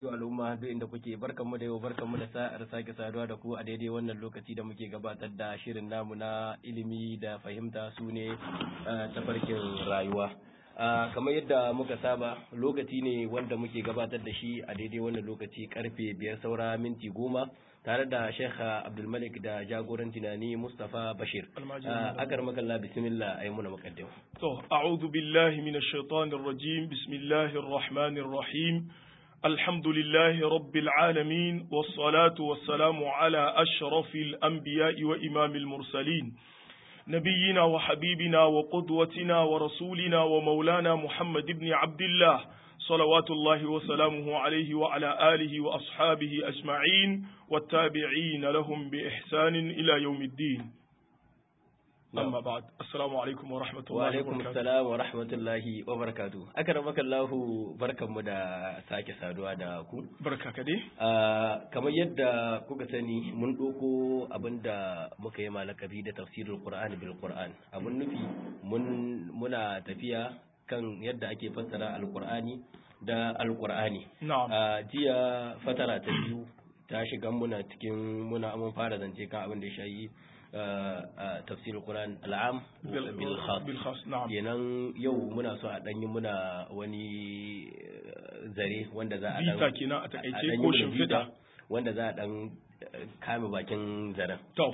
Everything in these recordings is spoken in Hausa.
al'umma duk inda kuke barkanmu da yau barkanmu da sa'ar sake saduwa da ku a daidai wannan lokaci da muke gabatar da shirin namu na ilimi da fahimta su ne tafarkin rayuwa kamar yadda muka saba lokaci ne wanda muke gabatar da shi a daidai wannan lokaci karfe biyar saura minti goma tare da Sheikh Abdulmalik da jagoran tunani Mustapha Bashir. Akar makalla bismillah ayi muna muqaddim. To, a'udhu billahi minash shaitanir rajim. Bismillahir rahmanir rahim. Alhamdulillahi rabbil alamin was salatu was salamu ala ashrafil anbiya'i wa imamil mursalin. نبينا وحبيبنا وقدوتنا ورسولنا ومولانا محمد بن عبد الله صلوات الله وسلامه عليه وعلى آله وأصحابه أجمعين والتابعين لهم بإحسان إلى يوم الدين أما بعد السلام عليكم ورحمة الله وعليكم السلام ورحمة الله وبركاته أكرمك الله بركة مدى ساكي سادوا دا ku barka ka dai kamar yadda kuka sani mun ɗauko abin da muka yi malakabi da tafsirul qur'an bil qur'an abun nufi mun muna tafiya kan yadda ake fassara alqur'ani da alqur'ani na'am jiya fatara ta biyu ta shiga muna cikin muna mun fara zance kan abin da ya shayi tafsirul Qur'an al'am bil khas bil khas na'am kenan yau muna so a danyi muna wani zare wanda za a dan bita kenan a takaice danyi ko muna shimfiɗa bita wanda za a dan kame bakin zaren to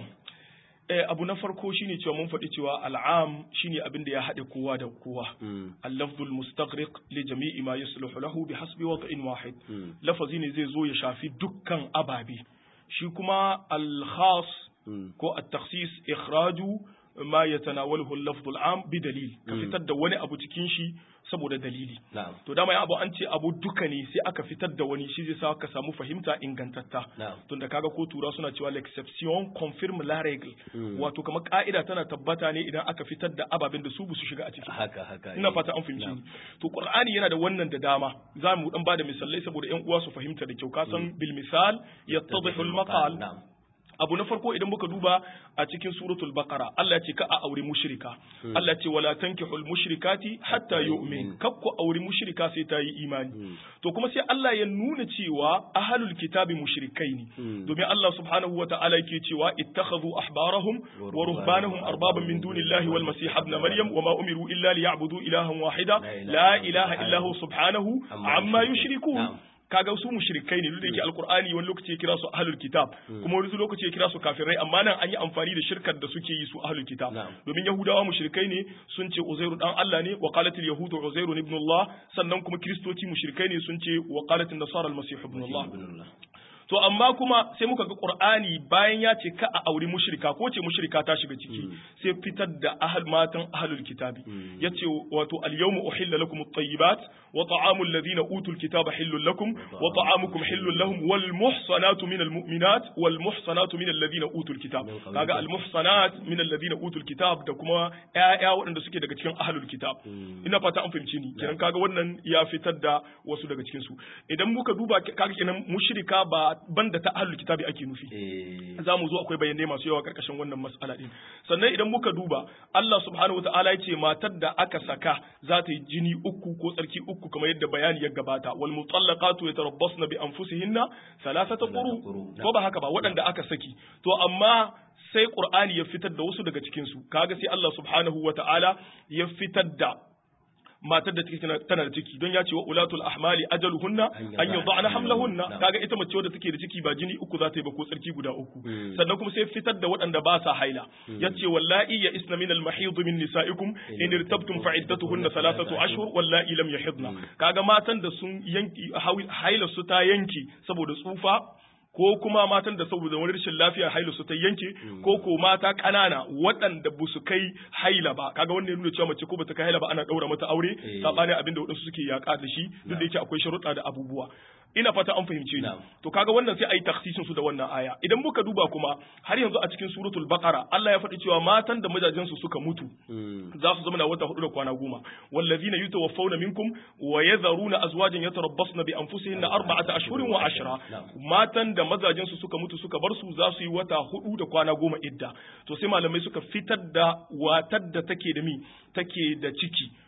eh abu na farko shine cewa mun faɗi cewa al'am shine abin da ya haɗe kowa da kowa Mm, اللفظ المستغرق لجميع ما يصلح له بحسب وضع واحد mm, lafazi ne zai zo ya shafi dukkan ababe shi kuma al-khas mm, ko at-takhsis ikhraju ma yatanawalahu al-lafz al-am bi dalil ka Mm. fitar da wani abu cikin shi saboda dalili na'am to dama ya abu an ce abu duka ne sai aka fitar da wani shi zai sa ka samu fahimta ingantatta na'am tunda kaga ko tura suna cewa l'exception confirme la règle Mm. wato kamar ka'ida tana tabbata ne idan aka fitar da ababen da su ba su shiga a ciki haka haka ina eh. fata an fahimci Na'am. ni to qur'ani yana da wannan da dama za mu dan bada misalai saboda yan uwa su fahimta da kyau ka san bil misal yattadhihu al maqal na'am abu na farko idan muka duba a cikin suratul baqara Allah ya ce ka a aure mushrika Allah ya ce wala tankihul mushrikati hatta yu'min kakku aure mushrika sai ta yi imani Mm. to kuma sai Allah ya nuna cewa ahlul kitabi mushrikai ne Mm. domin Allah subhanahu wa ta'ala yake cewa ittakhadhu ahbarahum wa ruhbanahum arbaban min dunillahi wal masih ibn maryam wa ma umiru illa liya'budu ilahan wahida la ilaha illa hu subhanahu amma yushrikun Na'am. kaga su mushrikai ne duk da yake alqur'ani wani lokaci ya kira su ahlul kitab kuma wani lokaci ya kira su kafirai amma nan an yi amfani da shirkar da suke yi su ahlul kitab Na'am. domin yahudawa mushrikai ne sun ce uzairu dan Allah ne wa qalatil yahudu uzairu ibn Allah sannan kuma kristoci mushrikai ne sun ce wa qalatin nasara al-masih ibn Allah Ibnullah. to amma kuma sai muka ga qur'ani bayan ya ce ka a auri mushrika ko ce mushrika ta shiga ciki sai fitar da ahal matan ahlul kitabi yace wato al yawma uhilla lakum at-tayyibat wa ta'amul ladina utul kitaba hillul lakum wa ta'amukum hillul lahum wal muhsanatu minal mu'minat wal muhsanatu minal ladina utul kitab kaga al muhsanat minal ladina utul kitab da kuma ƴaƴa waɗanda suke daga cikin ahlul kitab ina fata an fahimci ni kenan kaga wannan ya fitar da wasu daga cikin su idan muka duba kaga kenan mushrika ba banda ta ahlul kitabi ake nufi Eh, za mu zo akwai bayanai masu yawa karkashin wannan mas'ala din sannan idan muka duba Allah subhanahu wataala ya ce matar da aka saka za ta yi jini uku ko tsarki uku kamar yadda bayani ya gabata wal mutallaqatu yatarabbasna bi anfusihinna thalathata quru quru. ko ba haka ba waɗanda aka saki to amma sai Qur'ani ya fitar da wasu daga cikin su kaga sai Allah subhanahu wataala ya fitar da matar da take tana tana da ciki don ya ce wa ulatul ahmali ajaluhunna an yudha'na hamlahunna kaga ita mace wadda take da ciki ba jini uku za ta yi ba ko tsarki guda uku Mm. sannan kuma sai fitar da waɗanda ba sa haila yace wallahi ya isna min al-mahid min nisaikum in irtabtum fa iddatuhunna thalathatu ashhur wallahi lam yahidna kaga matan da sun yanki haila su ta yanki saboda tsufa ko kuma matan da saboda wani rashin lafiya haila su ta yanke ko ko mata ƙanana waɗanda ba su kai haila ba kaga wannan ya nuna cewa mace ko ba ta kai haila ba ana ɗaura mata aure Eh. sabanin abin da waɗansu suke yaƙa da shi duk da yake akwai sharuɗa da abubuwa ina fata an fahimce ni Na'am. to kaga wannan sai ayi takhsisin su da wannan aya idan muka duba kuma har yanzu a cikin suratul baqara Allah ya faɗi cewa matan da mazajen su suka mutu mm, za su zama na wata hudu da kwana goma wallazina yutawaffawna minkum wa yadharuna azwajan yatarabbasna bi anfusihinna arba'ata ashhurin wa ashra matan da mazajen su suka mutu suka bar su za su yi wata hudu da kwana goma idda to sai malamai suka fitar da watar da take da mi take da ciki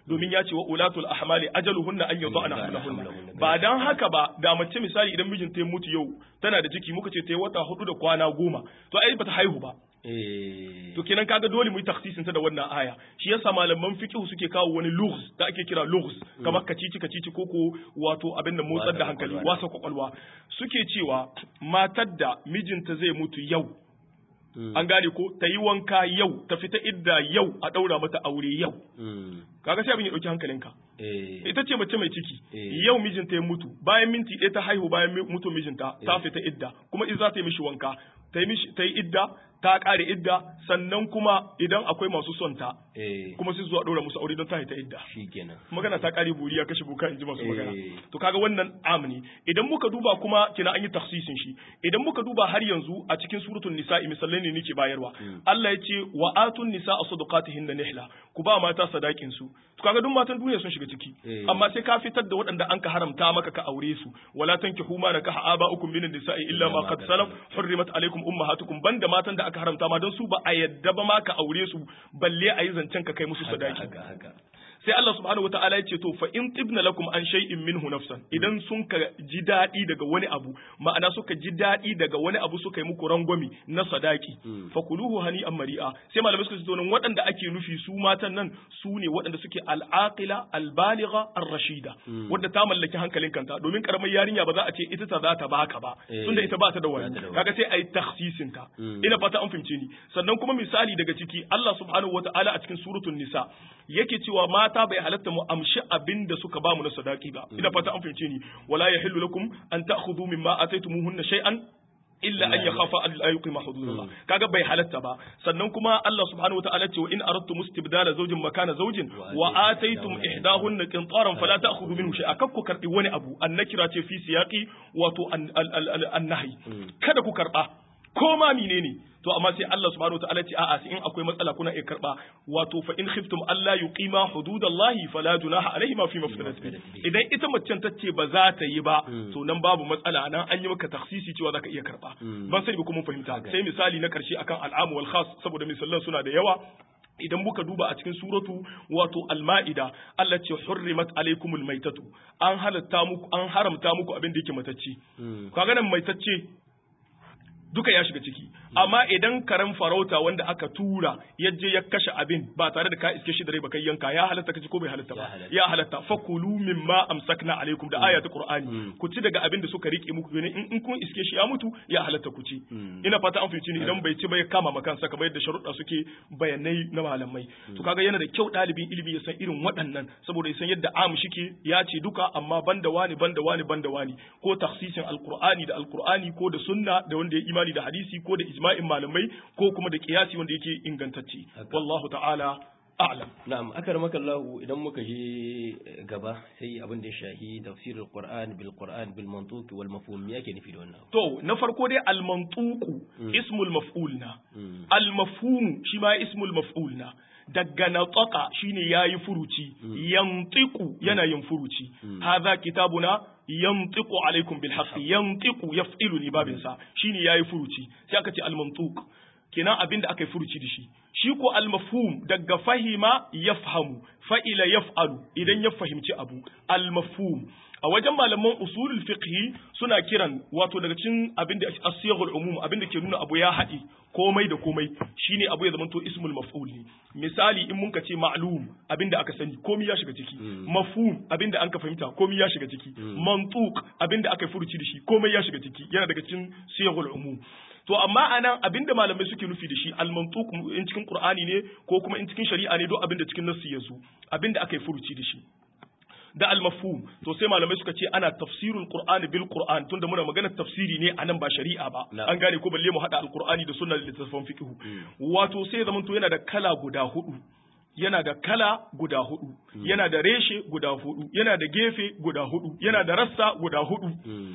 domin ya ce wa ulatul ahmali ajaluhunna an yadhana Yadha'na hamlahunna hamlahunna. ba dan haka ba da mace misali idan mijinta ya mutu yau tana da ciki muka ce ta yi wata hudu da kwana goma to ai bata haihu ba eh to kenan kaga dole mu yi taksisin ta da wannan aya shi yasa malaman fiqh suke kawo wani lughs da ake kira lughs kamar kacici kacici koko wato abin da motsar da Wasa hankali kwakwalwa. wasa kwakwalwa suke cewa matar da mijinta zai mutu yau Mm. an gane ko ta yi wanka yau ta fita idda yau a daura mata aure yau Mm. kaga sai abin ya dauki hankalinka eh ita ce mace mai ciki Eh. yau mijinta ya mutu bayan minti ɗaya ta haihu bayan mi- mutu mijinta ta Eh. fita idda kuma in za ta yi mishi wanka ta yi mishi ta yi idda ta ƙare idda sannan kuma idan akwai masu son ta eh kuma sai zuwa ɗora musu aure don ta haita idda shikenan magana ta ƙare buri ya kashe boka in ji masu magana Eh. to kaga wannan amni idan muka duba kuma kina an yi taksisin shi idan muka duba har yanzu a cikin suratul nisa'i misalai ne nake bayarwa Allah ya ce wa atun nisa'a sadaqatihin nihla ku ba mata sadakin su to kaga duk matan duniya sun shiga ciki Eh. amma sai ka fitar da waɗanda an ka haramta maka ka aure su wala tankihu ma nakaha aba'ukum minan nisa'i illa ma qad salaf hurrimat alaikum ummahatukum banda matan da aka haramta ma don su ba a yadda ba ma ka aure su balle a yi zancen ka kai musu haka sadaki haka haka sai Allah subhanahu wataala ya ce to fa in tibna lakum an shay'in minhu nafsan idan sun ka ji daɗi daga wani abu ma'ana suka ji daɗi daga wani abu suka yi muku rangwami na sadaki fa kuluhu hani an mari'a sai malamai suka ce to nan waɗanda ake nufi su matan nan su ne waɗanda suke al'aqila albaligha ar-rashida wanda ta mallaki hankalin kanta domin karamar yarinya ba za a ce ita ta za ta baka ba Eh. tunda ita ba ta da Ba wani ta da wani. kaga sai ayi takhsisin ta Mm. ina fata an fahimce ni sannan kuma misali daga ciki Allah subhanahu wataala a cikin suratul nisa yake cewa mata bai halatta mu amshi abin da suka ba mu na sadaki ba ina fata an fahimce ni wala yahillu lakum an ta'khudhu mimma ataytumuhunna shay'an illa an yakhafa an la yuqima hududallah kaga bai halatta ba sannan kuma Allah subhanahu wataala ce wa in aradtum istibdala zawjin makana zawjin wa ataytum ihdahunna qintaran fala ta'khudhu minhu shay'a kakku karbi wani abu annakira ce fi siyaqi wato an- al- al- al- an-nahy kada ku karba ko ma menene to amma sai Allah subhanahu wataala ce a'a sai in akwai matsala kuna iya karba wato fa in khiftum alla yuqima hududallahi fala junaha alaihi ma fi maftadat bi idan ita macen ta ce ba za ta yi ba to nan babu matsala nan an yi maka taksisi cewa zaka iya karba ban sani ba kuma mun fahimta sai misali na karshe akan al'amu wal khas saboda misalan suna da yawa idan muka duba a cikin suratu wato al-ma'ida Allah ce hurrimat alaikumul maitatu an halatta muku an haramta muku abin da yake matacce kaga nan maitacce duka ya shiga ciki amma idan karen farauta wanda aka tura ya je ya kashe abin ba tare da ka iske shi da rai ba kai yanka ya halatta kaci ko bai halatta ba Ya halatta. ya halatta fakulu mimma amsakna alaikum da aya ta qur'ani ku ci daga abin da suka rike muku ne in in kun iske shi ya mutu ya halatta ku ci ina fata an fice ni idan bai ci ba ya kama makansa kamar yadda sharuɗa suke bayanai na malamai to kaga yana da kyau ɗalibin ilimi ya san irin waɗannan saboda ya san yadda am shike ya ce duka amma banda wani banda wani banda wani ko taksisin alqur'ani da alqur'ani ko da sunna da wanda ya imani da hadisi ko da ijma'in malamai ko kuma da kiyasi wanda yake ingantacce Haka. wallahu ta'ala a'lam na'am akramaka Allah idan muka je gaba sai abin da ya shahi tafsirul Qur'an bil Qur'an bil mantuq wal mafhum me yake nufi da wannan To, na farko dai almantuku ismul maf'ul na, almafhumu shi ma ismul maf'ul na, daga nataka shine yayi furuci, yantiku yana yin furuci, hadha kitabuna yantiku alaikum bil haqqi yantiku yaf'ilu ni babin sa shine yayi furuci, sai aka ce almantuk kenan abin da aka yi furuci da shi shi ko almafhum daga fahima yafhamu fa'ila yaf'alu idan ya fahimci abu almafhum a wajen malaman usulul fiqhi suna kiran wato daga cikin abin da asiyaghul umum abin da ke nuna abu ya haɗi komai da komai shine abu ya zama to ismul maf'ul ne misali in mun ka ce ma'lum abin da aka sani komai ya shiga ciki mafhum abin da an ka fahimta komai ya shiga ciki mantuq abin da aka furuci da shi komai ya shiga ciki yana daga cikin siyaghul umum to amma anan abinda malamai suke nufi da shi al-mantuq in cikin qur'ani ne ko kuma in cikin shari'a ne duk abinda cikin nassi yazo abinda aka yi furuci da shi da al-mafhum to sai malamai suka ce ana tafsirul qur'ani bil qur'an tunda muna magana tafsiri ne anan ba shari'a ba Na. an gane ko balle mu hada al-qur'ani da sunnar littattafan fiqh wato sai ya zamanto yana da kala guda hudu yana da kala guda hudu yana da reshe guda hudu yana da gefe guda hudu yana da rassa guda hudu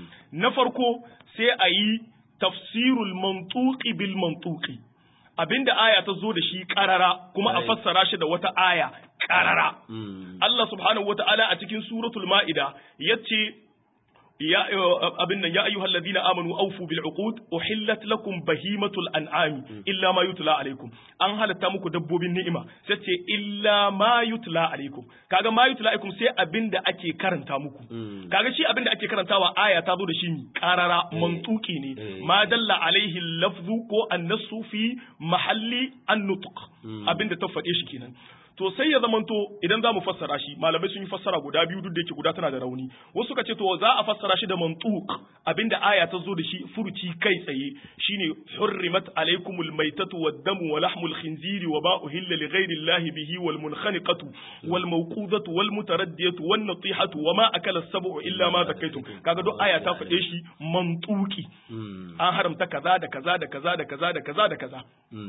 na farko sai a yi tafsirul mantuqi bil mantuqi abinda aya ta zo da shi karara kuma a Right. fassara shi da wata aya karara Allah subhanahu wata'ala a cikin suratul ma'ida yace ya abin nan ya ayyuhal ladina amanu awfu bil uqud uhillat lakum bahimatul an'ami illa ma yutla alaikum an halatta muku dabbobin ni'ima sai ce illa ma yutla alaikum kaga ma yutla alaikum sai abinda ake karanta muku kaga shi abinda ake karantawa aya ta zo da shi karara mantuki ne ma dalla alaihi lafzu ko annasu fi mahalli an-nutq abinda ta faɗe shi kenan to sai ya zamanto idan za mu fassara shi malamai sun yi fassara guda biyu duk da yake guda tana da rauni wasu suka ce to za a fassara shi da mantuq abinda aya ta zo da shi furuci kai tsaye shine hurrimat alaikumul maitatu wad-damu wa lahmul khinziri wa ma uhilla li ghayri llahi bihi wal munkhaniqatu wal mawqudatu wal mutaraddiyatu wan natihatu wa ma akala as-sab'u illa ma zakaytum kaga duk aya ta faɗe shi mantuki an haramta kaza da kaza da kaza da kaza da kaza da kaza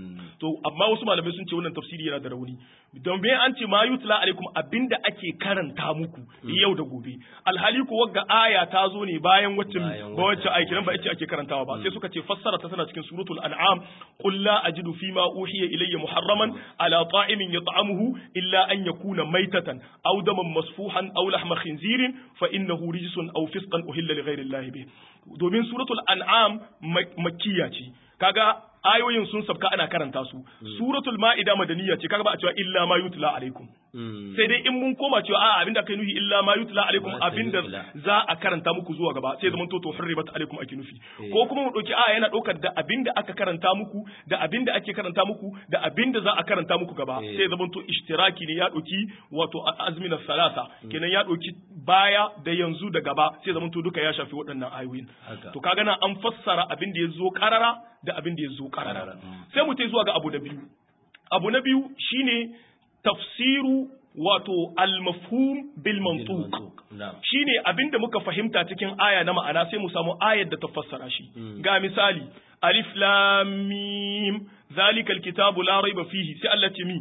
to amma wasu malamai sun ce wannan tafsiri yana da rauni don bai an ce ma yutla alaikum abinda ake karanta muku yau da gobe alhali ko wagga aya ta zo ne bayan wacce ba wacce aiki nan ba ita ake karantawa ba sai suka ce fassara ta tana cikin suratul an'am qul la ajidu fi ma uhiya ilayya muharraman ala ta'imin yat'amuhu illa an yakuna maitatan aw daman masfuhan aw lahma khinzirin fa innahu rijsun aw fisqan uhilla li ghayri allahi bih domin suratul an'am makkiya ce kaga ayoyin sun sabka ana karanta su suratul ma'ida madaniya ce kaga ba a cewa illa ma yutla alaikum sai dai in mun koma cewa a abinda kai nufi illa ma yutla alaikum abinda za a karanta muku zuwa gaba sai zaman to to hurribat alaikum ake nufi ko kuma mu dauki a yana daukar da abinda aka karanta muku da abinda ake karanta muku da abinda za a karanta muku gaba sai zaman to ishtiraki ne ya dauki wato azmina salasa kenan ya dauki baya da yanzu da gaba sai zaman to duka ya shafi waɗannan ayoyin to kaga nan an fassara abin da ya zo karara da abin da ya zo karara sai mu zuwa ga abu na biyu abu na biyu shine tafsiru wato al-mafhum bil mantuq shine abinda muka fahimta cikin aya na ma'ana sai mu samu ayar da ta fassara shi ga misali alif lam mim zalika alkitabu la raiba fihi sai Allah ce mi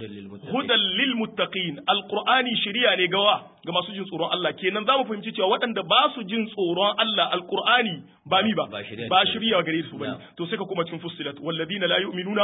hudan lil muttaqin alqur'ani shiriya ne gawa ga masu jin tsoron Allah kenan zamu fahimci cewa waɗanda ba su jin tsoron Allah alqur'ani ba mi ba ba shiriya gare su bane to sai ka kuma cikin fussilat walladina la yu'minuna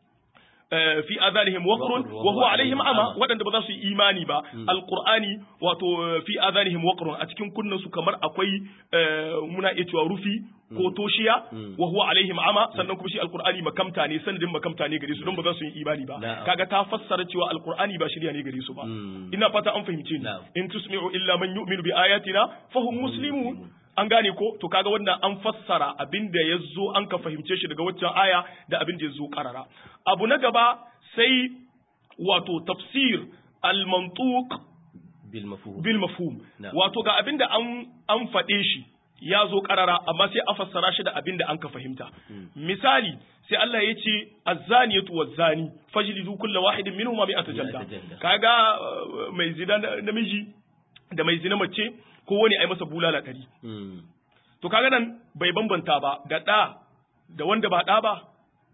fi adanihim waqrun wa huwa alaihim ama waɗanda ba za su yi imani ba alqur'ani wato fi adanihim waqrun a cikin kunnan su kamar akwai muna iya cewa rufi ko toshiya wa huwa alaihim ama sannan kuma shi alqur'ani makamta ne sanadin makamta ne gare su don ba za su yi imani ba kaga ta fassara cewa alqur'ani ba shirya ne gare su ba ina fata an fahimce ni in tusmi'u illa man yu'minu bi ayatina fahum muslimun an gane ko to kaga wannan an fassara abin da ya zo an ka fahimce shi daga waccan aya da abin da ya zo karara abu na gaba sai wato tafsir al-mantuq bil mafhum wato ga abin da an an faɗe shi ya zo karara amma sai a fassara shi da abin da an ka fahimta misali sai Allah ya ce azzaniyatu wazzani fajlidu kullu wahidin minhum mi'ata jalda kaga mai zina namiji da mai zina mace ko wani ai masa bulala ɗari. To kaga nan bai bambanta ba da ɗa da wanda ba ɗa ba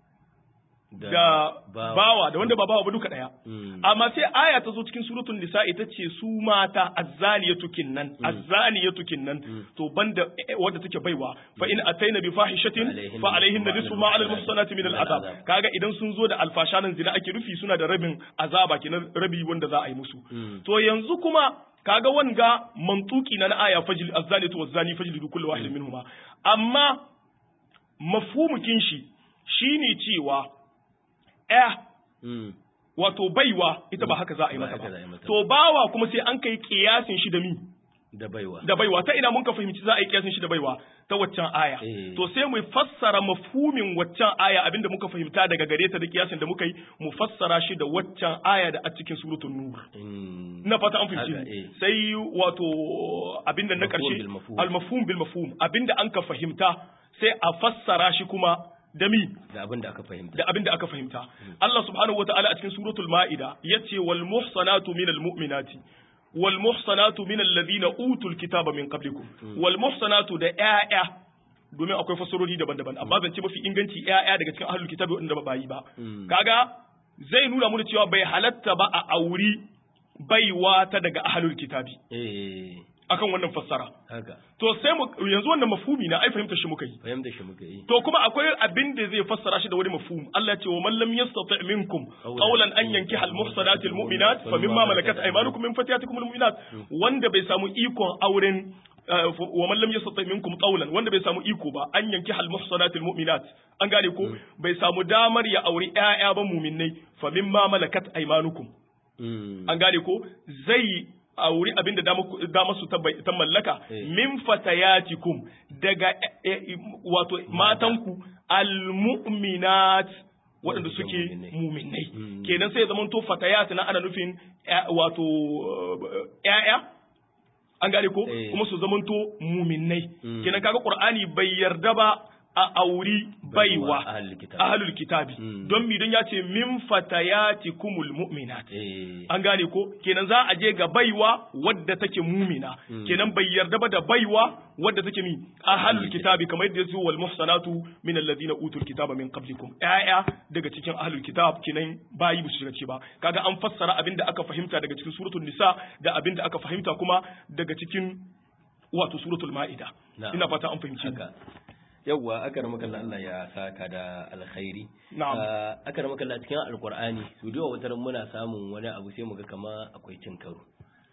da bawa da wanda ba bawa ba duka ɗaya. Amma sai aya ta zo cikin suratul nisa ita ce su mata azzaniyatu kinnan azzaniyatu kinnan to banda wadda take baiwa fa in ataina bi fahishatin fa alaihin da nisfu ma ala al-muhsanati min al-azab kaga idan sun zo da alfashanan zina ake rufi suna da rabin azaba kenan rabi wanda za a yi musu. To yanzu kuma kaga wanga mantuki na aya fajil azzalatu wazzani fajlidu kullu wahidin minhuma amma mafhumukin shi shine cewa eh wato baiwa ita ba haka za a yi mata ba to bawa kuma sai an kai kiyasin shi da mi da baiwa da baiwa ta ina mun ka fahimci za a yi kiyasin shi da baiwa ta waccan aya to sai mu fassara mafhumin waccan aya abinda muka fahimta daga gare ta da kiyasin da muka yi mu fassara shi da waccan aya da a cikin suratul nur na fata an fahimci sai wato abinda na karshe al mafhum bil mafhum abinda an ka fahimta sai a fassara shi kuma da mi da abin da aka fahimta da abin da aka fahimta Allah subhanahu wataala a cikin suratul maida yace wal muhsanatu minal mu'minati wal muhsanatu minal ladina utul kitaba min qablikum wal muhsanatu da ƴaƴa domin akwai fasarori daban-daban amma zan ce mafi inganci ƴaƴa daga cikin ahlul kitabi wanda ba bayi ba kaga zai nuna mu cewa bai halatta ba a auri baiwa ta daga ahlul kitabi akan wannan fassara haka to sai mu yanzu wannan mafhumi na ai fahimta shi muka yi fahimta shi muka yi to kuma akwai abin da zai fassara shi da wani mafhum Allah ce wa man lam yastati minkum qawlan an yankiha al muhsanati al mu'minat fa mimma malakat aymanukum min fatiyatikum al mu'minat wanda bai samu ikon auren wa man lam yastati minkum qawlan wanda bai samu iko ba an yanki hal muhsanatil mu'minat an gane ko bai samu damar ya auri ƴaƴa ba mu'minnai fa mimma malakat aymanukum an gane ko zai auri abin da dama su ta mallaka min fatayatikum daga wato matanku almu'minat waɗanda suke muminai kenan sai zaman to fatayat na ana nufin wato ƴaƴa an gane ko kuma su zaman to muminai kenan kaga qur'ani bai yarda ba a auri baiwa ahlul kitabi don mi don ya ce min fatayati kumul mu'minat an gane ko kenan za a je ga baiwa wadda take mumina kenan bai yarda ba da baiwa wadda take mi ahlul kitabi kamar yadda yace wal muhsanatu min alladhina utul kitaba min qablikum aya daga cikin ahlul kitab kenan bayi su shiga ce ba kaga an fassara abinda aka fahimta daga cikin suratul nisa da abinda aka fahimta kuma daga cikin wato suratul ma'ida ina fata an fahimci yawwa aka rama kallon Allah ya saka da alkhairi Na'am. aka rama kallon cikin alkur'ani su da wata muna samun wani abu sai muga kama akwai cin karo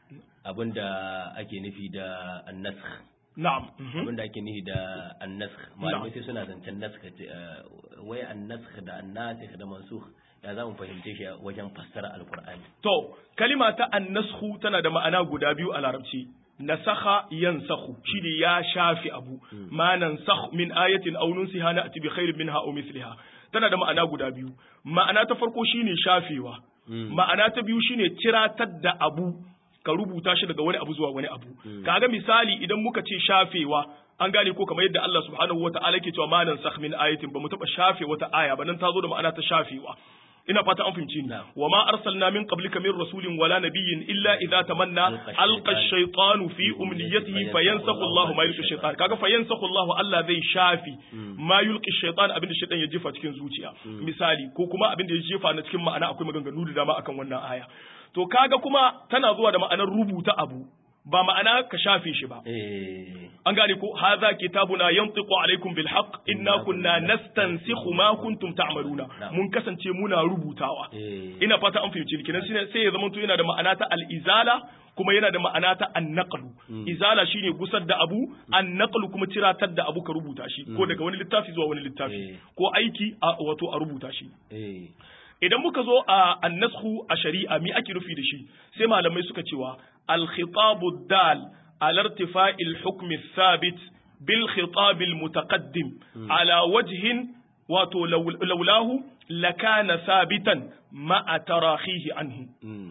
abinda ake nufi da annasakh na'am mhm. abinda ake nufi da annasakh malamai sai suna zancen nasakh wai annasakh da annasikh da mansukh ya za mu fahimce shi wajen fassara alkur'ani to kalima ta annashu tana da ma'ana guda biyu a larabci nasakha yansakhu shine ya shafi abu ma nansakh min ayatin aw nunsiha na'ti bi khairin minha aw mithliha tana da ma'ana guda biyu ma'ana ta farko shine shafewa ma'ana ta biyu shine ciratar da abu ka rubuta shi daga wani abu zuwa wani abu kaga misali idan muka ce shafewa an gane ko kamar yadda Allah subhanahu wata'ala ke cewa ma nansakh min ayatin ba mu taba shafe wata aya ba nan ta zo da ma'ana ta shafewa ina fata an fahimci ni wa ma arsalna min qablika min rasulin wala nabiyyin illa idza tamanna alqa ash-shaytanu fi umniyatihi fayansakhu Allahu ma yulqi ash-shaytan kaga fayansakhu Allahu Allah zai shafi ma yulqi ash-shaytan abinda shaytan ya jefa cikin zuciya misali ko kuma abinda ya jefa na cikin ma'ana akwai maganganu da dama akan wannan aya to kaga kuma tana zuwa da ma'anar rubuta abu ba ma'ana ka shafe shi ba an gane ko hadha kitabuna yantiqu alaikum bil haqq inna kunna nastansikhu ma kuntum ta'maluna mun kasance muna rubutawa ina fata an fahimci kinan sai ya zama to yana da ma'ana ta al izala kuma yana da ma'ana ta annaqlu izala shine gusar da abu annaqlu kuma ciratar da abu ka rubuta shi ko daga wani littafi zuwa wani littafi ko aiki wato a rubuta shi idan muka zo a annashu a shari'a mi ake nufi da shi sai malamai suka cewa al-khitabu dal ala irtifa'i al-hukm thabit bil khitab al-mutaqaddim ala wajhin wato laulahu lakana sabitan ma'a tarahihi anhu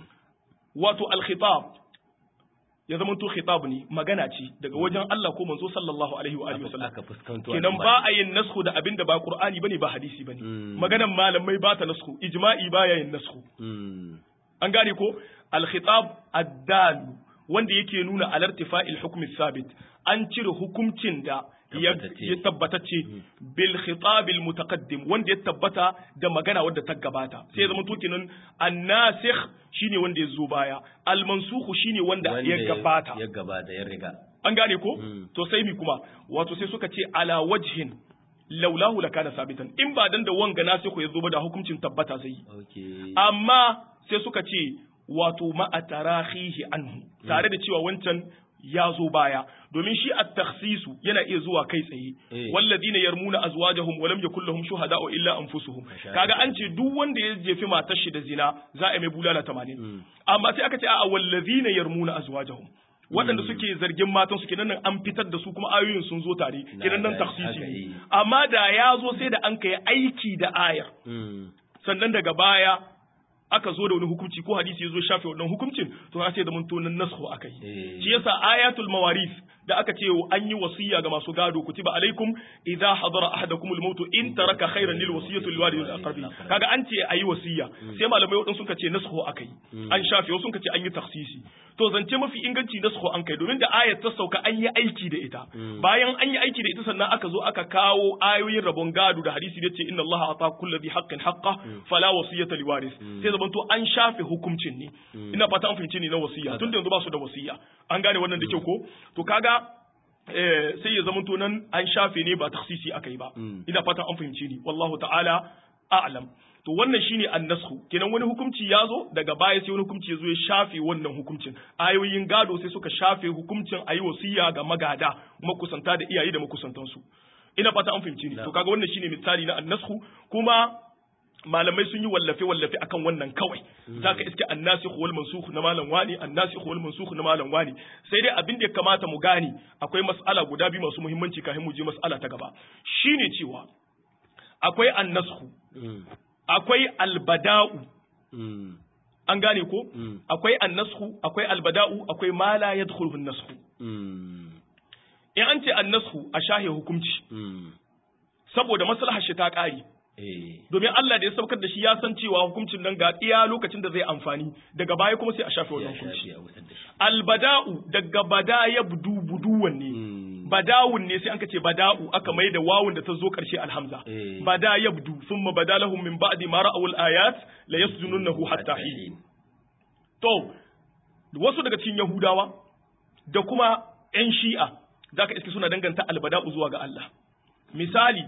wato al-khitab ya zama to khitab ne magana ce daga wajen Allah ko manzo sallallahu alaihi wa alihi wasallam kenan ba a yin nasku da abinda ba qur'ani bane ba hadisi bane maganan malamai ba ta nasku ijma'i ba ya yin nasku an gane ko al khitab ad-dal wanda yake nuna alartifa'il hukm sabit an cire hukuncin da ya tabbatacce bil khitab al mutaqaddim wanda ya tabbata da magana wadda ta gabata sai ya zama to kenan an-nasikh shine wanda ya zo baya al mansukh shine wanda ya gabata ya gabata ya riga an gane ko to sai mi kuma wato sai suka ce ala wajhin laulahu lakana sabitan in ba dan da wanga nasikh ya zo ba da hukuncin tabbata sai amma sai suka ce wato ma'a tarahihi anhu tare da cewa wancan ya zo baya domin shi at-takhsisu yana iya zuwa kai tsaye walladina yarmuna azwajahum wa lam yakul lahum shuhada'u illa anfusuhum kaga an ce duk wanda ya jefi matar shi da zina za a mai bulala 80 amma sai aka ce a walladina yarmuna azwajahum waɗanda suke zargin matan su kenan an fitar da su kuma ayoyin sun zo tare kenan nan takhsisi ne amma da ya zo sai da an kai aiki da ayar sannan daga baya aka zo da wani hukunci ko hadisi ya zo shafe wannan hukuncin to sai da mun tonan nasu akai shi yasa ayatul mawaris da aka ce an yi wasiya ga masu gado kutiba alaikum idza hadara ahadakum al-maut in taraka khayran lil wasiyati lil walidayni aqrabi kaga an ce ayi wasiya sai malamai wadin suka ce nasu akai an shafe wasu suka ce an yi takhsisi to zance mafi inganci nasu an kai domin da ayat ta sauka an yi aiki da ita bayan an yi aiki da ita sannan aka zo aka kawo ayoyin rabon gado da hadisi da ce inna allaha ata kulli dhi haqqin haqqa fala wasiyata liwaris sai zaman to an shafe hukuncin ne ina fata an fahimci ne na wasiya tun da yanzu ba su da wasiya an gane wannan da kyau ko to kaga sai ya zama nan an shafe ne ba taksisi aka yi ba ina fata an fahimci ni wallahu ta'ala a'lam to wannan shine annashu kenan wani hukunci ya zo daga baya sai wani hukunci ya zo ya shafe wannan hukuncin ayoyin gado sai suka shafe hukuncin ayi wasiya ga magada makusanta da iyaye da makusantansu ina fata an fahimci ni to kaga wannan shine misali na annashu kuma malamai sun yi wallafe wallafe akan wannan kawai zaka iske annasikh wal mansukh na malam wani annasikh wal mansukh na malam wani sai dai abin da ya kamata mu gane akwai mas'ala guda biyu masu muhimmanci kafin mu je mas'ala ta gaba shine cewa akwai annashu akwai albada'u an gane ko akwai annashu akwai albada'u akwai ma la yadkhulu an-nashu in an ce annashu a shahe hukunci saboda maslahar shi ta kare domin Allah da ya saukar da shi ya san cewa hukuncin nan ga iya lokacin da zai amfani daga baya kuma sai a shafe wannan hukunci albada'u daga bada ya budu buduwan ne badawun ne sai an ce bada'u aka mai da wawun da ta zo karshe alhamza bada ya budu thumma bada lahum min ba'di ma ra'awul ayat la yasjununahu hatta hin to wasu daga cikin yahudawa da kuma yan shi'a zaka iske suna danganta albada'u zuwa ga Allah misali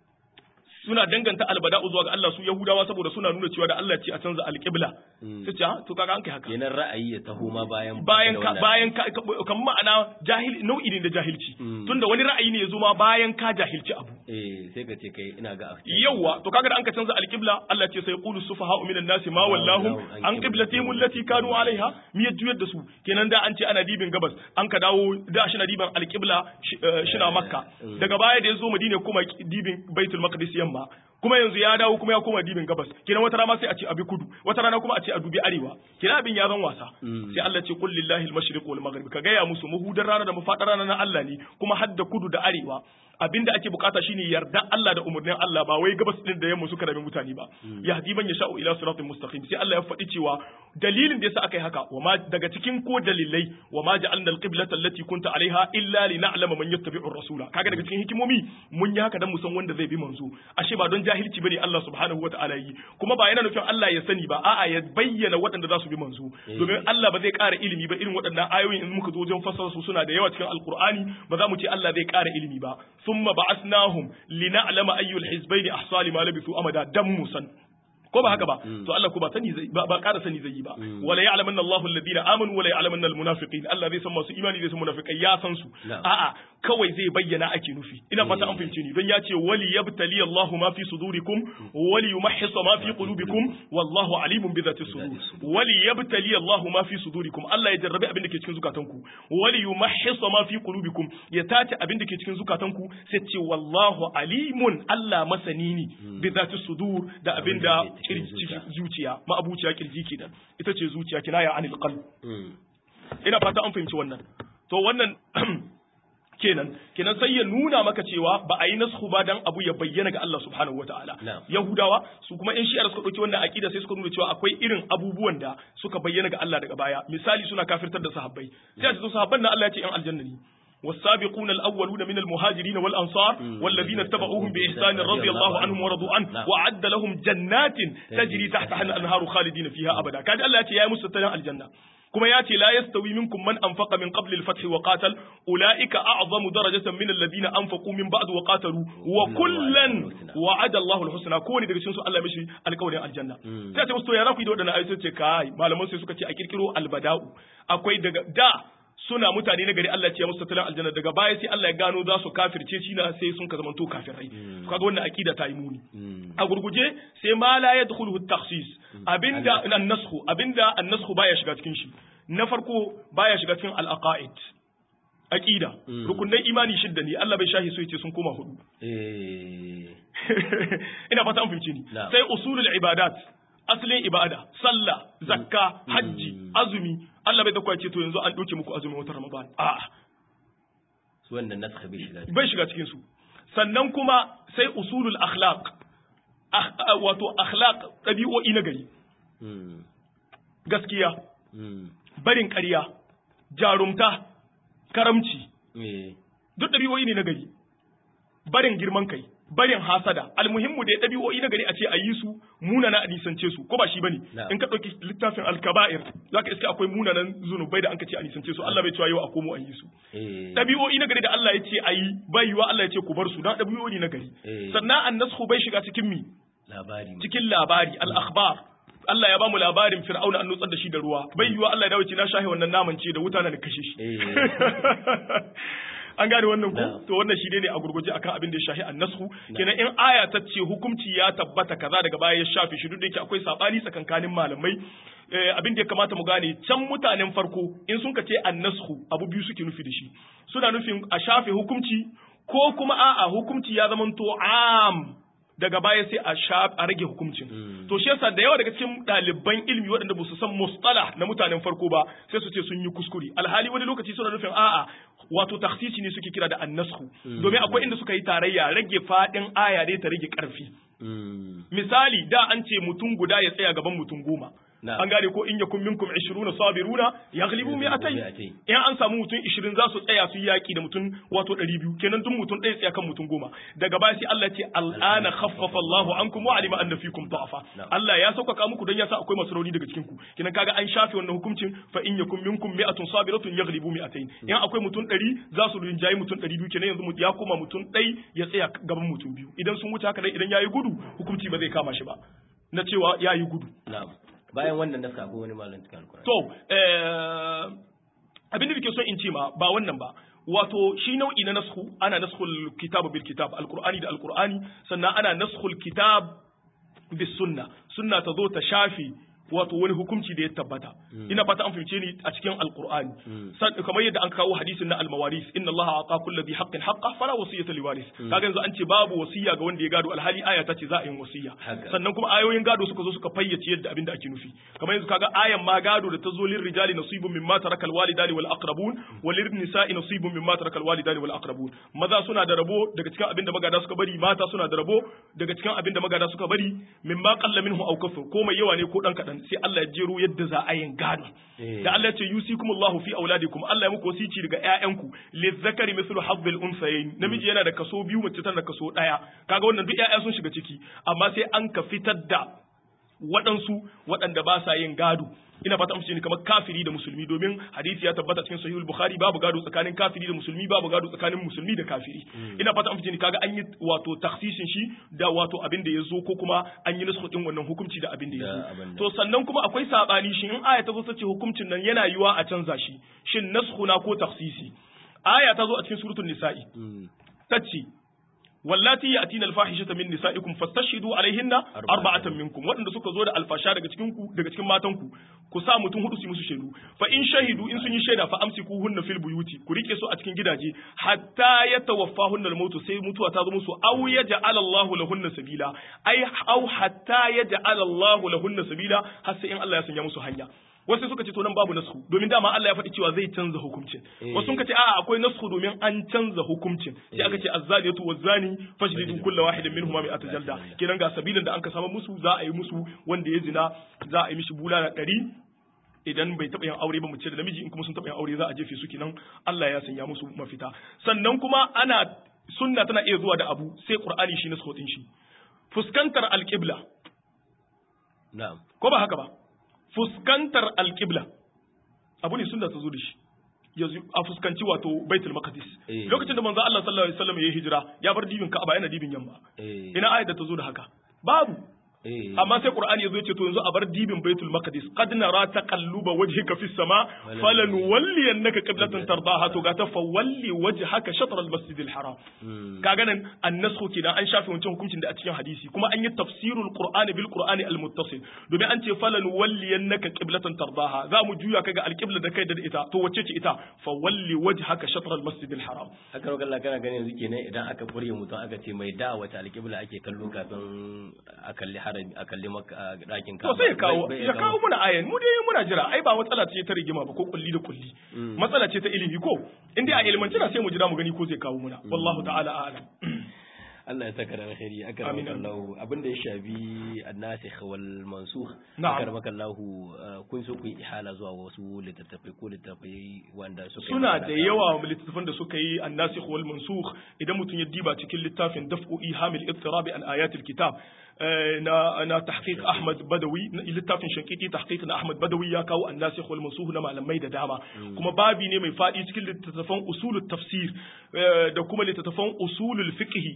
suna danganta albada'u zuwa ga Allah su Yahudawa saboda suna nuna cewa da Allah ce a canza alƙibla sai ce to kaga an kai haka kenan ra'ayi ya taho ma bayan bayan ka bayan ka kan ma'ana jahil nau'i ne da jahilci tunda wani ra'ayi ne ya zo ma bayan ka jahilci abu eh sai ka ce kai ina ga yawa to kaga da an ka canza alƙibla Allah ce sai qulu sufaha'u minan nasi ma wallahu an qiblatihim allati kanu alaiha mi juyar da su kenan da an ce ana dibin gabas an ka dawo da shi na diban alƙibla shina makka daga baya da ya zo madina kuma dibin baitul maqdis yamma kuma yanzu ya dawo kuma ya koma dibin gabas kenan wata rana sai a ce abi kudu wata rana kuma a ce a dubi arewa kenan abin ya zan wasa sai Allah ce qul lillahi al-mashriq wal maghrib ka gaya musu mahudar rana da mafadar rana na Allah ne kuma hadda kudu da arewa abinda ake bukata shine yarda Allah da umurnin Allah ba wai gabas din da yamma suka rabe mutane ba yahdi man yasha'u ila siratin mustaqim sai Allah ya faɗi cewa dalilin da yasa aka yi haka wama daga cikin ko dalilai wama ja'alna al-qiblata allati kunta alaiha illa lina'lama man yattabi'u ar-rasula kaga daga cikin hikimomi mun yi haka dan mu san wanda zai bi manzo ashe ba don jahilci bane Allah subhanahu wata'ala yi kuma ba yana nufin Allah ya sani ba a'a ya bayyana waɗanda za su bi manzo domin Allah ba zai ƙara ilimi ba irin waɗannan ayoyin in muka zo wajen fassara su suna da yawa cikin alqur'ani ba za mu ce Allah zai ƙara ilimi ba thumma ba'athnahum lina'lama ayyul hizbayn ahsa lima labithu amada dan musan ko ba haka ba to Allah ko ba sani zai ba ƙara sani zai yi ba wala ya'lamanna Allahu alladhina amanu wala ya'lamanna almunafiqin Allah zai san masu imani zai san munafiqai ya san su a'a kawai zai bayyana ake nufi ina fata an fahimce ni don ya ce wali yabtali Allahu ma fi sudurikum wali yumahhisa ma fi qulubikum wallahu alimun bi dhati sudur wali yabtali Allahu ma fi sudurikum Allah ya jarrabe abin da ke cikin zukatanku wali yumahhisa ma fi qulubikum ya tace abin da ke cikin zukatanku sai ce wallahu alimun Allah masani ne bi dhati sudur da abin da zuciya ma'abuciya kirji kenan ita ce zuciya kinaya anil qalb ina fata an fahimci wannan to wannan kenan kenan sai ya nuna maka cewa ba a yi nasku ba dan abu ya bayyana ga Allah subhanahu wataala yahudawa su kuma in shi'ar suka dauki wannan aqida sai suka nuna cewa akwai irin abubuwan da suka bayyana ga Allah daga baya misali suna kafirtar da sahabbai sai a ce sahabban nan Allah ya ce yan aljanna ne والسابقون الأولون من المهاجرين والأنصار والذين اتبعوهم بإحسان رضي الله عنهم ورضوا عنه وأعد لهم جنات تجري تحتها الأنهار خالدين فيها أبدا كان الله يا مستتنا الجنة كما ياتي لا يستوي منكم من أنفق من قبل الفتح وقاتل أولئك أعظم درجة من الذين أنفقوا من بعد وقاتلوا وكلا وعد الله الحسنى كوني daga cikin su Allah mishi alƙawarin aljanna sai ta musu ya raku da wadannan ayoyi ce kai malaman sai suka ce a kirkiro albada'u akwai daga da suna mutane na gari Allah ce musu tattalin aljanna daga baya sai Allah ya gano za su kafirce shi na sai sun ka zamanto kafirai kaga wannan akida ta yi muni a gurguje sai ma la yadkhulu at-takhsis abinda an-nasxu abinda an-nasxu baya shiga cikin shi na farko baya shiga cikin al-aqaid aqida rukunai imani shidda ne Allah bai shahi so yace sun koma hudu ina fata an fahimce ni sai usulul ibadat asalin ibada sallah zakka hajji azumi Allah bai takwace to yanzu an doke muku azumin watan Ramadan a'a su wannan nasakh bai shiga bai shiga cikin su sannan kuma sai usulul akhlaq wato akhlaq tabi'o'i na gari gaskiya barin ƙarya jarumta karamci duk ɗabi'o'i ne na gari barin girman kai barin hasada almuhimmu da ya ɗabi'o'i na gari a ce a yi su munana a nisance su ko ba shi bane in ka ɗauki littafin alkaba'ir zaka iske akwai munanan zunubai da an ka ce a nisance su Allah bai cewa yau a komo a yi su ɗabi'o'i na gari da Allah ya ce a yi bai yiwa Allah ya ce ku bar su dan ɗabi'o'i na gari sannan annashu bai shiga cikin mi labari cikin labari al-akhbar Allah ya bamu labarin Fir'auna an nutsar da shi da ruwa bai yiwa Allah ya dawo ce na shahe wannan naman ce da wuta na kashe shi an gane wannan ko to wannan shi ne a gurguje akan abin da ya shahi annashu kenan in aya ta ce hukunci ya tabbata kaza daga baya ya shafe shi duk da yake akwai sabani tsakankanin malamai abin da ya kamata mu gane can mutanen farko in sun ka ce annashu abu biyu suke nufi da shi suna nufin a shafe hukunci ko kuma a'a hukunci ya zamanto am daga baya sai a sha a rage hukuncin to shi yasa da yawa daga cikin ɗaliban ilimi waɗanda ba su san mustalah na mutanen farko ba sai su ce sun yi kuskure alhali wani lokaci suna nufin a'a wato taksisi ne suke kira da annasku domin akwai inda suka yi tarayya rage faɗin aya dai ta rage ƙarfi misali da an ce mutum guda ya tsaya gaban mutum goma an gane ko in yakun minkum 20 sabiruna yaghlibu mi'atay in an samu mutum 20 za su tsaya su yaki da mutum wato 200 kenan duk mutum ɗaya tsaya kan mutum goma daga baya sai Allah ce al'ana khaffafa Allahu ankum wa alima anna fikum da'afa Allah ya sauƙaƙa muku don ya sa akwai masu rauni daga cikin ku kenan kaga an shafe wannan hukuncin fa in yakun minkum mi'atun sabiratun yaghlibu mi'atayn in akwai mutum 100 za su rinjayi mutum 200 kenan yanzu ya koma mutum ɗaya ya tsaya gaban mutum biyu idan sun wuce haka dai idan yayi gudu hukunci ba zai kama shi ba na cewa yayi gudu na'am bayan wannan naska ko wani malam cikin alkur'ani to abin da nake so in ce ma ba wannan ba wato shi nau'i na nasku ana naskhul kitab bil kitab alqur'ani da alqur'ani sannan ana naskhul kitab bis sunna sunna ta zo ta shafi wato wani hukunci da ya tabbata ina fata an fahimce ni a cikin alqur'ani kamar yadda an kawo hadisin na almawaris inna allaha aqa kulli dhi haqqin haqqa fala wasiyata liwaris kaga yanzu an ce babu wasiya ga wanda ya gado alhali aya ta ce za a yi wasiya sannan kuma ayoyin gado suka zo suka fayyace yadda abin da ake nufi kamar yanzu kaga ayan ma gado da ta zo lir rijali nasibun mimma taraka alwalidani wal aqrabun wa lir nisa'i nasibun mimma taraka alwalidani wal aqrabun maza suna da rabo daga cikin abin da magada suka bari mata suna da rabo daga cikin abin da magada suka bari mimma qalla minhu aw kafur ko mai yawa ne ko dan kadan sai Allah ya jero yadda za a yin gado da Allah ya ce yusikumullahu fi auladikum Allah ya muku wasici daga ƴaƴanku lizzakari mithlu hazzil unsayayn namiji yana da kaso biyu mace tana da kaso daya kaga wannan duk ƴaƴa sun shiga ciki amma sai an ka fitar da waɗansu waɗanda ba sa yin gado ina fata amince ni kamar kafiri da musulmi domin hadisi ya tabbata cikin sahihul bukhari babu gado tsakanin kafiri da musulmi babu gado tsakanin musulmi da kafiri ina fata amince ni kaga an yi wato taksisin shi da wato abin da ya zo ko kuma an yi nasu din wannan hukunci da abin da ya zo to sannan kuma akwai sabani shi in aya ta zo ta ce hukuncin nan yana yiwa a canza shi shin nasku na ko taksisi aya ta zo a cikin suratul nisa'i tace wallati yatina alfahishata min nisaikum fastashhidu alaihinna arba'atan minkum waɗanda suka zo da alfasha daga cikin ku daga cikin matan ku ku sa mutum hudu su musu shaidu fa in shahidu in sun yi shaida fa amsikuhunna fil buyuti ku rike su a cikin gidaje hatta yatawaffahunna almautu sai mutuwa ta zo musu aw yaj'al Allahu lahunna sabila ai aw hatta yaj'al Allahu lahunna sabila har sai in Allah ya sanya musu hanya wasu suka ce to nan babu nasku domin dama Allah ya faɗi cewa zai canza hukuncin wasu suka ce a'a akwai nasku domin an canza hukuncin sai aka ce azzaniyatu wazzani fajlidu kullu wahidin minhuma mi'ata jalda kenan ga sabilin da an ka samu musu za a yi musu wanda ya zina za a yi mishi bulala ɗari idan bai taɓa yin aure ba mace da namiji in kuma sun taɓa yin aure za a jefe su kenan Allah ya sanya musu mafita sannan kuma ana sunna tana iya zuwa da abu sai qur'ani shi nasku din shi fuskantar alqibla na'am ko ba haka ba fuskantar alƙibla abu ne sunna ta zo da shi yanzu a fuskanci wato baitul maqdis lokacin da manzo Allah sallallahu alaihi wasallam ya hijira ya bar dibin Ka'aba yana dibin yamma ina ayat da ta zo da haka babu amma sai qur'ani yazo yace to yanzu a bar dibin baitul maqdis qad nara taqalluba wajhika fis sama falan walli annaka qiblatan tardaha to ga ta fa walli wajhaka shatr al masjid al haram kaga nan annasku kidan an shafe wancan hukuncin da a cikin hadisi kuma an yi tafsirul qur'ani bil qur'ani al muttasil domin an ce falan walli annaka qiblatan tardaha za mu juya kaga al qibla da kai da ita to wacce ce ita fa walli wajhaka shatr al masjid al haram haka roƙar Allah kana ganin yanzu kenan idan aka fure mutum aka ce mai da wata al qibla ake kallo kafin a kalli harami a kalli maka ɗakin ka. To sai ya kawo ya kawo muna ayan mu dai muna jira ai ba matsala ce ta rigima ba ko kulli da kulli. Matsala ce ta ilimi ko in dai a ilmanci na sai mu jira mu gani ko zai kawo muna wallahu ta'ala a'lam. Allah ya saka da alkhairi aka Amin. ramaka Allah abinda ya shafi annasikh wal mansukh Na'am. aka ramaka Allah kun so ku yi ihala zuwa wasu littattafai ko littattafai wanda suka yi suna magana da kan- yawa littattafan da suka yi annasikh wal mansukh idan mutum ya diba cikin littafin daf'u ihamil ittirab an ayatil kitab eh, na na tahqiq Ahmad Badawi na- littafin shankiki tahqiq na Ahmad Badawi ya kawo annasikh wal mansukh na malamai da dama kuma babi ne mai fadi cikin littattafan usulut tafsir eh, da kuma littattafan usulul fiqh suna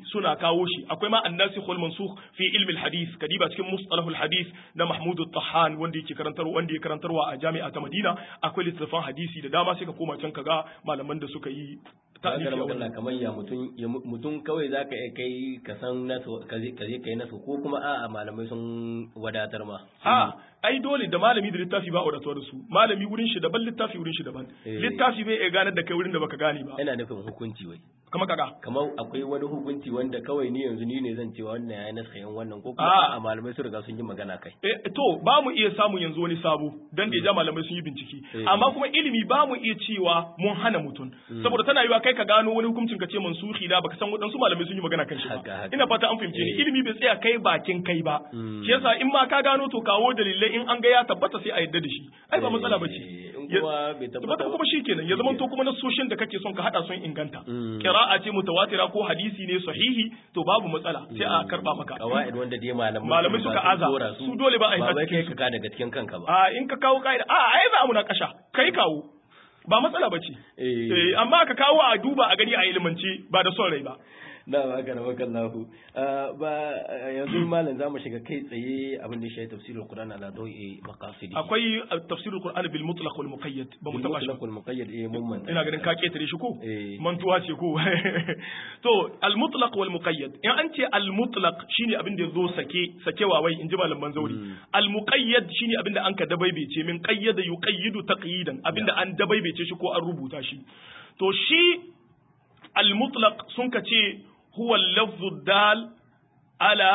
kawo shi akwai ma annasikh wal mansukh fi ilmi al hadith kadiba cikin mustalah al hadith na Mahmud al-Tahan wanda yake karantarwa wanda yake karantarwa a jami'a ta Madina akwai littattafan hadisi da dama sai ka koma can kaga malaman da suka yi ta'alifi a wannan kamar ya mutum mutum kawai zaka iya kai ka san nasu ka je kai nasu ko kuma a'a malamai sun wadatar ma a ai dole da malami da littafi ba wadatuwa da su malami wurin shi daban littafi wurin shi daban littafi bai iya ganar da kai wurin da baka gane ba ina nufin hukunci wai kama kaga kamar akwai wani hukunci wanda kawai ni yanzu ni ne zan cewa wannan yayi nasa yan wannan ko kuma a malamai su riga sun yi magana kai eh to ba mu iya samun yanzu wani sabo dan da ya ja malamai sun yi bincike amma kuma ilimi ba mu iya cewa mun hana mutum saboda tana yiwa kai ka gano wani hukuncin ka ce mansuhi da baka san wadansu malamai sun yi magana kan shi ba ina fata an fahimce ni ilimi bai tsaya kai bakin kai ba shi yasa in ma ka gano to kawo dalilai in an ga ya tabbata sai a yadda da shi ai ba matsala bace tabbata kuma shikenan ya zama to kuma nasoshin da kake son ka hada sun inganta qira'a ce mutawatira ko hadisi ne sahihi to babu matsala sai a karba maka qawaid wanda dai malamai malamai suka aza su dole ba a yi ba wai kai ka ka daga cikin kanka ba a in ka kawo kaida a ai za mu na kasha kai kawo ba matsala bace eh amma ka kawo a duba a gani a ilimance ba da son rai ba na ba ka rawa kallahu ba yanzu malam zamu shiga kai tsaye abin da shi tafsirul qur'an ala dawi maqasidi akwai tafsirul qur'an bil mutlaq wal muqayyad ba mu taba shi mutlaq wal muqayyad eh mun man ina ganin ka ketare shi ko mantuwa ce ko to al mutlaq wal muqayyad in an ce al mutlaq shine abin da yazo sake sakewa wai inji malaman zauri al muqayyad shine abin da an ka dabaibece min qayyada yuqayyidu taqyidan abin da an dabaibece shi ko an rubuta shi to shi al mutlaq sun ka ce huwa lafzu dal ala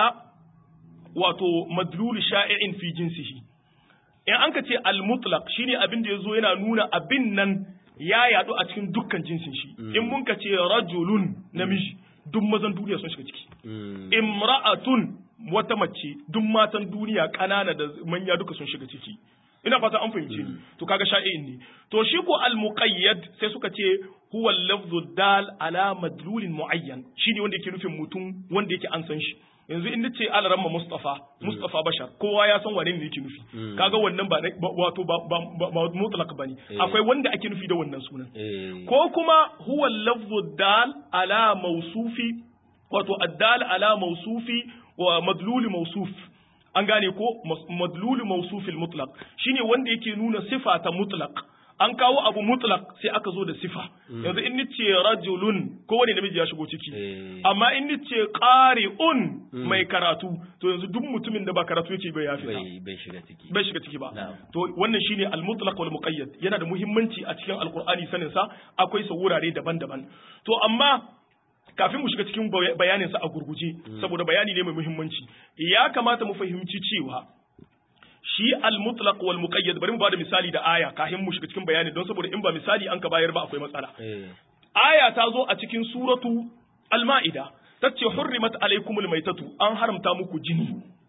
wato madlul sha'i'in fi jinsihi in an ka ce al-mutlaq shine abin da yazo yana nuna abin nan ya yadu a cikin dukkan jinsin shi in mun ka ce rajulun namiji duk mazan duniya sun shiga ciki imra'atun wata mace duk matan duniya kanana da manya duka sun shiga ciki ina fata an fahimce ni to kaga sha'i'in ne to shi ko al-muqayyad sai suka ce huwa lafzu dal ala madlulin muayyan shine wanda yake nufin mutum wanda yake an san shi yanzu in nace alaramma mustafa mustafa bashar kowa ya san wane ne yake nufi kaga wannan ba wato ba ba mutlaq bane akwai wanda ake nufi da wannan sunan ko kuma huwa lafzu dal ala mawsufi wato addal ala mawsufi wa madlul mawsuf an gane ko madlul mawsufil mutlaq shine wanda yake nuna sifa ta mutlaq an kawo abu mutlaq sai aka zo da sifa yanzu in nace rajulun ko wani namiji ya shigo ciki amma in nace qari'un mai karatu to yanzu duk mutumin da ba karatu yake bai yafi bai shiga ciki bai shiga ciki ba to wannan shine al mutlaq wal muqayyad yana da muhimmanci a cikin alqur'ani sanin sa akwai sa wurare daban-daban to amma kafin mu shiga cikin bayanin sa a gurguje saboda bayani ne mai muhimmanci ya kamata mu fahimci cewa shi al-mutlaq wal muqayyad bari mu bada misali da aya kafin mu shiga cikin bayani don saboda in ba misali an ka bayar ba akwai matsala aya ta zo a cikin suratu al-ma'ida tace hurrimat alaykumul maitatu an haramta muku jini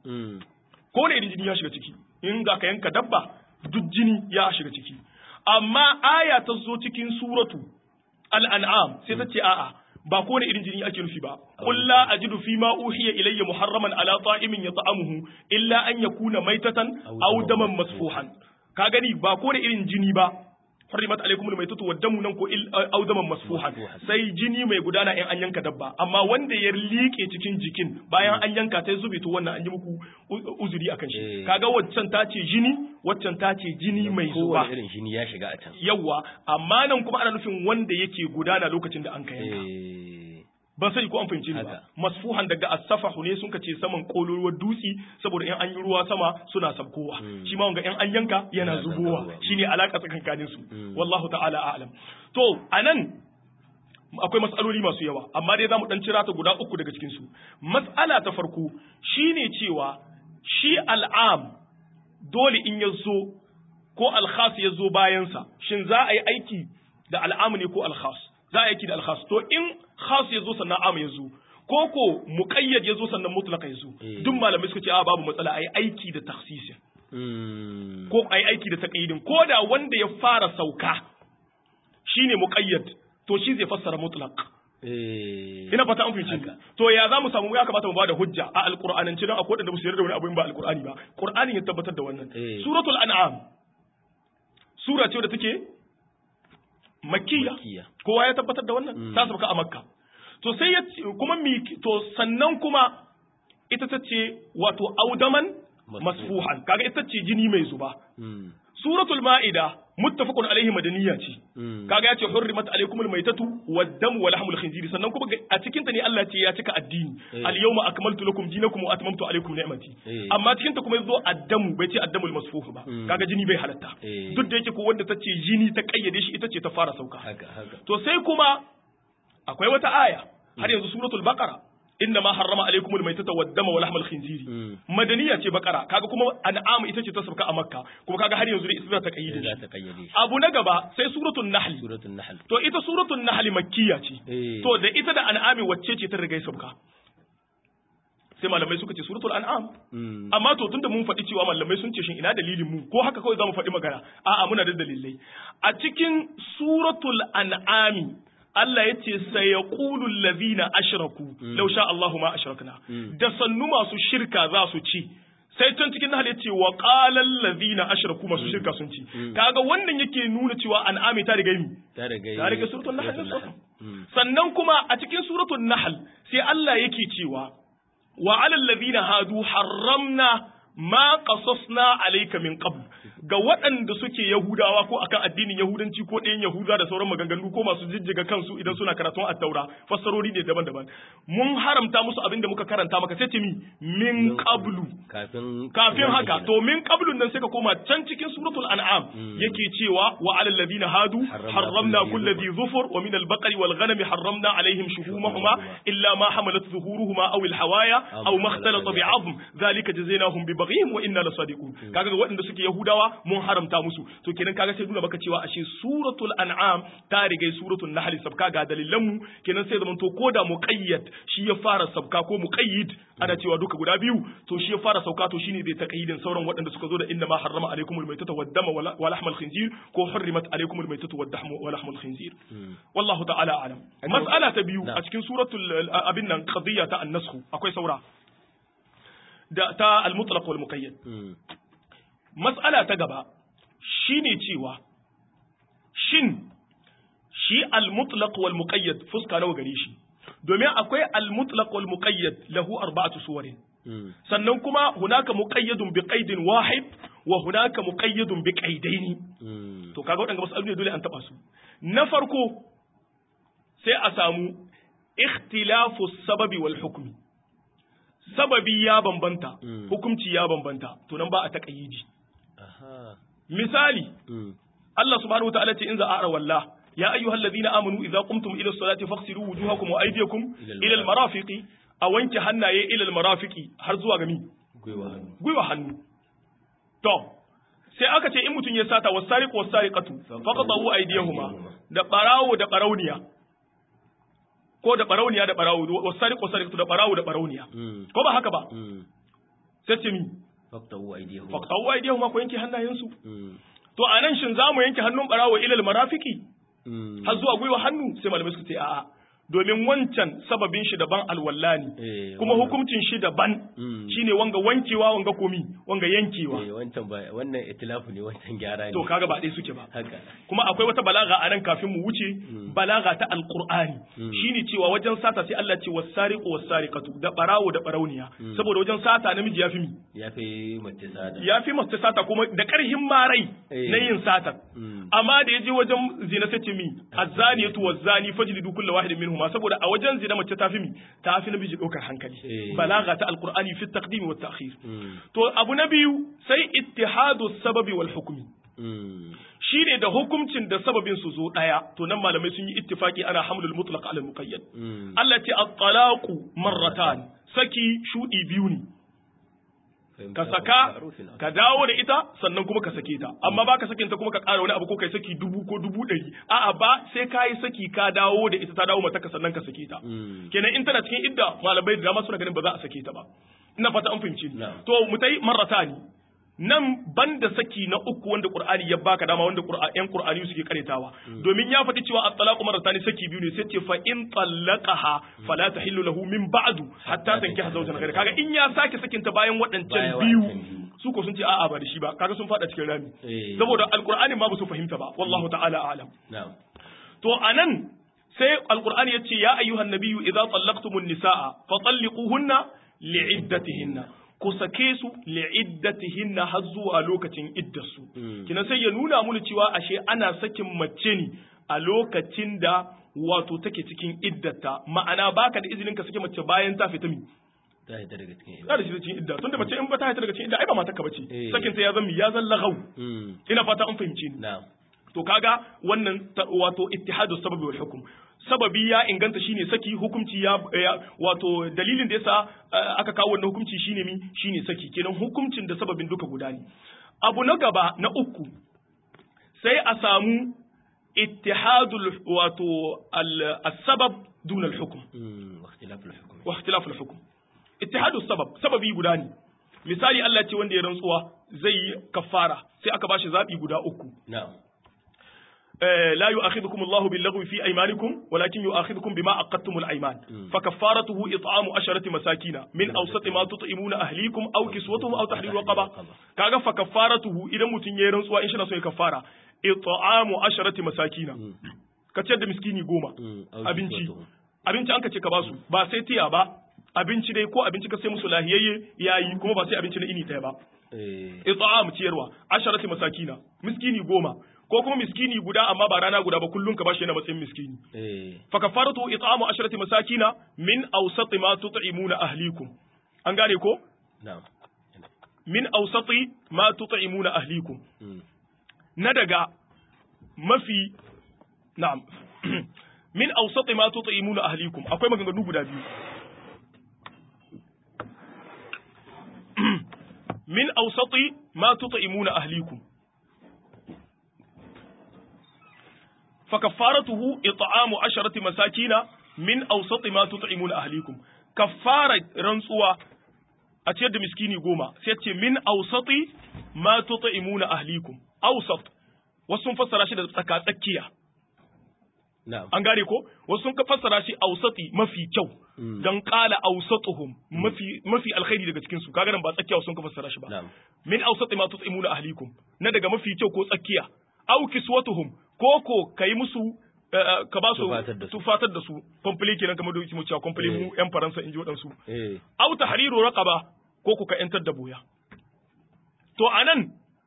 ko ne jini ya shiga ciki in ga ka yanka dabba duk jini ya shiga ciki amma aya ta zo cikin suratu al-an'am sai ta ce a'a ba ko da irin jini ake nufi ba qul la ajidu fi ma uhiya ilayya muharraman ala ta'imin yata'amuhu illa an yakuna maitatan aw daman masfuhan ka gani ba ko da irin jini ba hurrimat alaikum almaytatu waddamu nan ko aw daman masfuhan sai jini mai gudana in an yanka dabba amma wanda ya liƙe cikin jikin bayan an yanka sai zube to wannan an yi muku uzuri akan shi kaga waccan ta ce jini waccan ta ce jini mai zuba irin jini ya shiga a can yawa amma nan kuma ana nufin wanda yake gudana lokacin da an ka yanka ban sai ko an fahimci ni ba masfuhan daga as-safahu ne sun ce saman kololuwar dutsi saboda in an yi ruwa sama suna sabkowa shi ma wanga in an yanka yana zubowa shine alaka tsakankanin su wallahu ta'ala a'lam to anan akwai matsaloli masu yawa amma dai zamu dan cira ta guda uku daga cikin su matsala ta farko shine cewa shi al'am dole in ya zo ko al-khas ya zo bayan sa shin za a yi aiki da al'am ne ko al-khas za a yi aiki da al-khas to in khas ya zo sannan am ya zo ko ko muqayyad ya zo sannan mutlaq ya zo duk malamai suka ce a babu matsala ai aiki da takhsisin ko ai aiki da taqyidin ko da wanda ya fara sauka shine muqayyad to shi zai fassara mutlaq ina fata an fahimci to ya za mu samu ya kamata mu bada hujja a alqur'anance don akwai wanda ba su yarda da wani abu in ba alqur'ani ba qur'anin ya tabbatar da wannan suratul an'am sura ce da take makkiya kowa ya tabbatar da wannan ta sauka a makka to sai ya ce kuma mi to sannan kuma ita ta ce wato audaman masfuhan kaga ita ce jini mai zuba suratul ma'ida muttafaqun alaihi madaniya ce kaga ya ce hurrimat alaikumul maitatu wad-damu wa lahmul khinziri sannan kuma a cikin ta ne Allah ce ya cika addini al-yawma akmaltu lakum dinakum wa atmamtu alaikum ni'mati amma cikin ta kuma yazo ad-damu bai ce ad-damul masfuh ba kaga jini bai halatta duk da yake ko wanda ta ce jini ta kayyade shi ita ce ta fara sauka to sai kuma akwai wata aya har yanzu suratul baqara inna ma harrama alaikum almaytata wad-dama wa lahmal khinziri madaniya ce bakara kaga kuma an'am ita ce ta sauka a makka kuma kaga har yanzu ita ta kayyade shi abu na gaba sai suratul nahl suratul nahl to ita suratul nahl makkiya ce to da ita da an'ami wacce ce ta riga sauka sai malamai suka ce suratul an'am amma to tunda mun faɗi cewa malamai sun ce shin ina dalilin mu ko haka kawai zamu faɗi magana a'a muna da dalilai a cikin suratul an'ami Allah ya ce sai ya ƙulun lazina ashiraku lau sha Allahu ma ashirakna da sannu masu shirka za su ci sai can cikin nahal ya ce wa ƙalan lazina ashiraku masu shirka sun ci kaga wannan yake nuna cewa an'ami ta riga mi ta ta riga suratul nahl sannan kuma a cikin suratul nahl sai Allah yake cewa wa alal ladina hadu harramna ma qasasna alayka min qabl ga waɗanda suke Yahudawa ko akan addinin Yahudanci ko ɗayan Yahuda da sauran maganganu ko masu jijjiga kansu idan suna karatun attaura fassarori ne daban-daban mun haramta musu abin da muka karanta maka sai mi min qablu kafin kafin haka to min qablun nan sai ka koma can cikin suratul an'am yake cewa wa alal ladina hadu harramna kulli dhi dhufur wa min al-baqari wal ghanami harramna alaihim shuhumahuma illa ma hamalat zuhuruhuma aw al-hawaya aw ma ikhtalata bi'azm dhalika jazainahum bi baghihim wa inna lasadiqun kaga ga waɗanda suke Yahudawa mun haramta musu to kenan kaga sai nuna maka cewa ashe suratul an'am ta riga suratul nahl sabka ga dalilan mu kenan sai zaman to koda muqayyad shi ya fara sabka ko muqayyid ana cewa duka guda biyu to shi ya fara sauka to shine zai taqayyidin sauran waɗanda suka zo da inna ma harrama alaikumul maytata wad dama wa lahmal khinzir ko hurrimat alaikumul maytatu wad dahmu wa lahmul khinzir wallahu ta'ala alam mas'ala ta biyu a cikin suratul abin nan qadiyya ta an-nasakh akwai saura da ta al-mutlaq wal muqayyad Matsala ta gaba shi ne cewa, shin shi al-mutlaq wal muqayyad fuska nawa gare shi, domin akwai al-mutlaq wal muqayyad lahu arba'atu suwarin. Sannan kuma hunaka muqayyadun bi qaidin wahid wa hunaka muqayyadun bi qaidaini. To kaga waɗanda masu ne dole an taɓa su. Na farko sai a samu ikhtilafu sababi wal hukmi. Sababi ya bambanta, hukumci ya bambanta, to nan ba a taƙayyidi. misali Allah subhanahu wa ta'ala ce in za a walla ya ayyuhal ladina amanu idza qumtum ila salati faghsilu wujuhakum wa aydiyakum ila al marafiqi a wanke hannaye ila al marafiqi har zuwa ga mi gwiwa hannu to sai aka ce in mutum ya sata wasariqu wasariqatu faqadu aydiyahuma da barawo da barauniya ko da barauniya da barawo wasariqu wasariqatu da barawo da barauniya ko ba haka ba sai ce mi faktawu aidiyahuma faktawu aidiyahuma ko yanke hannayensu to a nan shin zamu yanke hannun barawo ilal marafiki har zuwa gwiwa hannu sai malamai suka ce a'a domin wancan sababin shi daban alwallani kuma hukuncin shi daban shine wanga wankewa wanga komi wanga yankewa wancan ba wannan itilafu ne wancan gyara ne to kaga ba dai suke ba haka kuma akwai wata balaga a nan kafin mu wuce balaga ta alqur'ani shine cewa wajen sata sai Allah ce wasariqu wasariqatu da barawo da barauniya saboda wajen sata namiji yafi mi yafi mace sata yafi mace sata kuma da karhin marai na yin sata amma da yaje wajen zina sai ce mi azzaniyatu wazzani fajlidu kullu wahidin minhum ma saboda a wajen zina mace ta fi mi ta fi namiji ɗaukar hankali balaga ta alqur'ani fi taqdim wa ta'khir to abu na biyu sai ittihadu sababi wal hukmi shine da hukuncin da sababin su zo daya to nan malamai sun yi ittifaki ana hamlul mutlaq ala muqayyad Allah ce at-talaqu marratan saki shudi biyu ne ka saka ka dawo da ita sannan kuma ka sake ta amma ba ka sakin ta kuma ka ƙara wani abu ko kai saki dubu ko dubu ɗari a'a ba sai ka yi saki ka dawo da ita ta dawo mata ka sannan ka sake ta kenan in tana cikin idda malamai da dama suna ganin ba za a sake ta ba ina fata an fahimci to mu tai marrata ne nan banda saki na uku wanda Qur'ani ya baka dama wanda Qur'an Qur'ani suke karetawa domin ya faɗi cewa at-talaqu marratan saki biyu ne sai ce fa in talaqaha fala tahillu lahu min ba'du hatta tankiha zawjan ghayra kaga in ya sake sakin ta bayan waɗancan biyu su ko sun ce a'a ba da shi ba kaga sun faɗa cikin rami saboda alqur'ani ma ba su fahimta ba wallahu ta'ala a'lam to anan sai alqur'ani yace ya ayyuhan nabiyyu idza tallaqtumun nisaa fa talliquhunna li'iddatihinna ku sake su li'iddatihinna har zuwa lokacin iddarsu kina sai ya nuna mu cewa ashe ana sakin mace ne a lokacin da wato take cikin iddata ma'ana baka da izinin ka sake mace bayan ta fita mi ta hita daga cikin ta da shi cikin idda tunda mace in ba ta hita daga cikin idda ai ba mata ka bace Eh. sakin ta ya zama ya zan lagau Mm. ina fata an fahimce ni na'am to kaga wannan ta- wato ittihadu sababi wal hukum sababi ya inganta shine saki hukunci ya, ya wato dalilin da yasa eh, aka kawo wannan hukunci shine mi shine saki kenan hukuncin da sababin duka guda ne abu na gaba na uku sai a samu ittihadul wato al- as-sabab duna al-hukm Mm. wa ikhtilaful hukm wa ikhtilaful hukm ittihadu sabab sababi guda ne misali Allah ce wanda ya rantsuwa zai yi kafara sai aka bashi zabi guda uku na'am آه، لا يؤاخذكم الله باللغو في أيمانكم ولكن يؤاخذكم بما عقدتم الأيمان فكفارته إطعام عشرة مساكين من أوسط ما تطعمون أهليكم أو كسوتهم أو تحرير رقبة كاغا فكفارته إذا متن يرن سوا إن شاء الله كفارة إطعام عشرة مساكين كتشد مسكيني قوما Mm. Au abinci kiswatuhum. abinci an ka ce ka basu ba sai tiya ba abinci dai ko abinci ka sai musu lahiyayye yayi kuma ba sai abinci na ini ɗaya ba eh it'am ciyarwa asharati masakina miskini goma ko kuma miskini guda amma ba rana guda ba kullun ka bashi yana matsayin miskini eh fa kafaratu it'amu asharati masakina min awsati ma tut'imuna ahlikum an gane ko na'am min awsati ma tut'imuna ahlikum Mm. na daga mafi na'am min awsati ma tut'imuna ahlikum akwai maganganu guda biyu min awsati ma tut'imuna ahlikum فكفارته إطعام عشرة مساكين من أوسط ما تطعمون أهليكم كفارة رنسوا أتيد مسكيني قوما سيتي من أوسط ما تطعمون أهليكم أوسط wasu fassara shi da tsakatsakiya na'am an gane ko wasu sun fassara shi ausati mafi kyau dan qala ausatuhum mafi mafi alkhairi daga cikin su kaga nan ba tsakiya sun ka fassara shi ba na'am min ausati ma tut'imuna ahlikum na daga mafi kyau ko tsakiya aw kiswatuhum ko ko kai musu eh, ka ba su Tufatar da su. tufatar da su complete kenan kamar da yake mu cewa complete mu yan faransa in ji wadansu eh aw tahriru raqaba ko ku ka yantar da boya to anan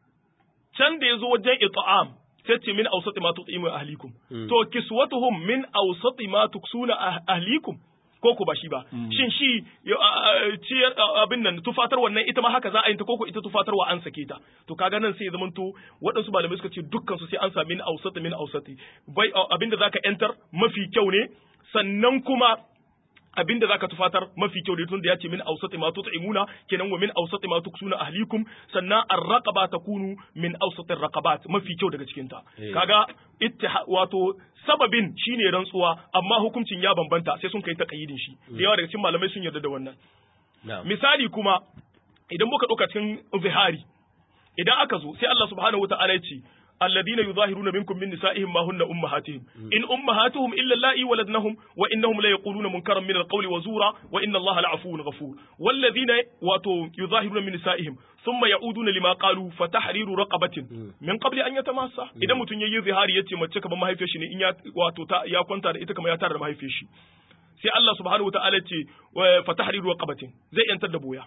can da yazo wajen it'am sai ce min awsati ma tut'imu ahlikum Mm. to kiswatuhum min awsati ma tuksuna ah- ahlikum ko ku ba shi ba shin shi ya- a- a- ciyar a- abin nan tufatar wannan ita ma haka za a yi ta koko ita tufatarwa an sake ta to kaga nan sai ya zamanto waɗansu malamai suka ce dukkan su sai an sa min awsati min awsati bai abinda zaka yantar mafi kyau ne sannan kuma abinda zaka tufatar mafi kyau da tunda ya ce min awsati ma tut'imuna kenan wa min awsati ma tuksuna ahlikum sannan ar-raqaba takunu min awsati ar-raqabat mafi kyau daga cikin ta Eh. kaga ittiha wato sababin shine rantsuwa amma hukuncin ya bambanta sai sun kai taqayyidin shi da yawa daga cikin malamai sun yarda da wannan na'am misali kuma idan muka ɗauka cikin zihari idan aka zo sai Allah subhanahu wa ta'ala ya ce alladina yuzahiruna minkum min nisa'ihim ma hunna ummahatihim in ummahatuhum illa allati waladnahum wa innahum la yaquluna munkaran min alqawli wa zura wa inna Allaha la'afuwun ghafur walladina wato yuzahiruna min nisa'ihim thumma ya'uduna lima qalu fatahriru raqabatin min qabli an yatamassa idan mutun yayi zihari yace mace kamar mahaifiyar shi ne in ya wato ta ya kwanta da ita kamar ya tara da mahaifiyar shi sai Allah subhanahu wa ta'ala ce wa fatahriru raqabatin zai yantar da boya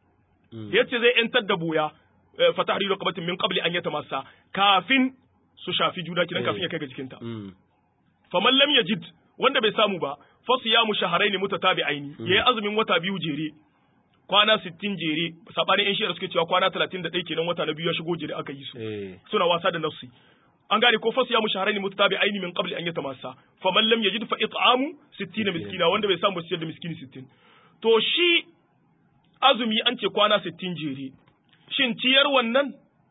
yace zai yantar da boya eh, fa tahriru raqabatin min qabli an yatamassa kafin su shafi juna kidan kafin ya kai ga jikinta Mm. faman lam yajid wanda bai samu ba fa siyamu shahrayn mutatabi'aini yayi azumin wata biyu jere kwana 60 jere sabanin yan shi'ar suke cewa kwana 31 kenan wata na biyu ya shigo jere aka yi su eh suna wasa da nafsi an gane ko fasu ya mu shahararri mutatabi'aini min qabli an yatamassa faman lam yajid fa it'amu 60 miskina wanda bai samu siyar da miskini 60 to shi azumi an ce kwana 60 jere shin ciyar wannan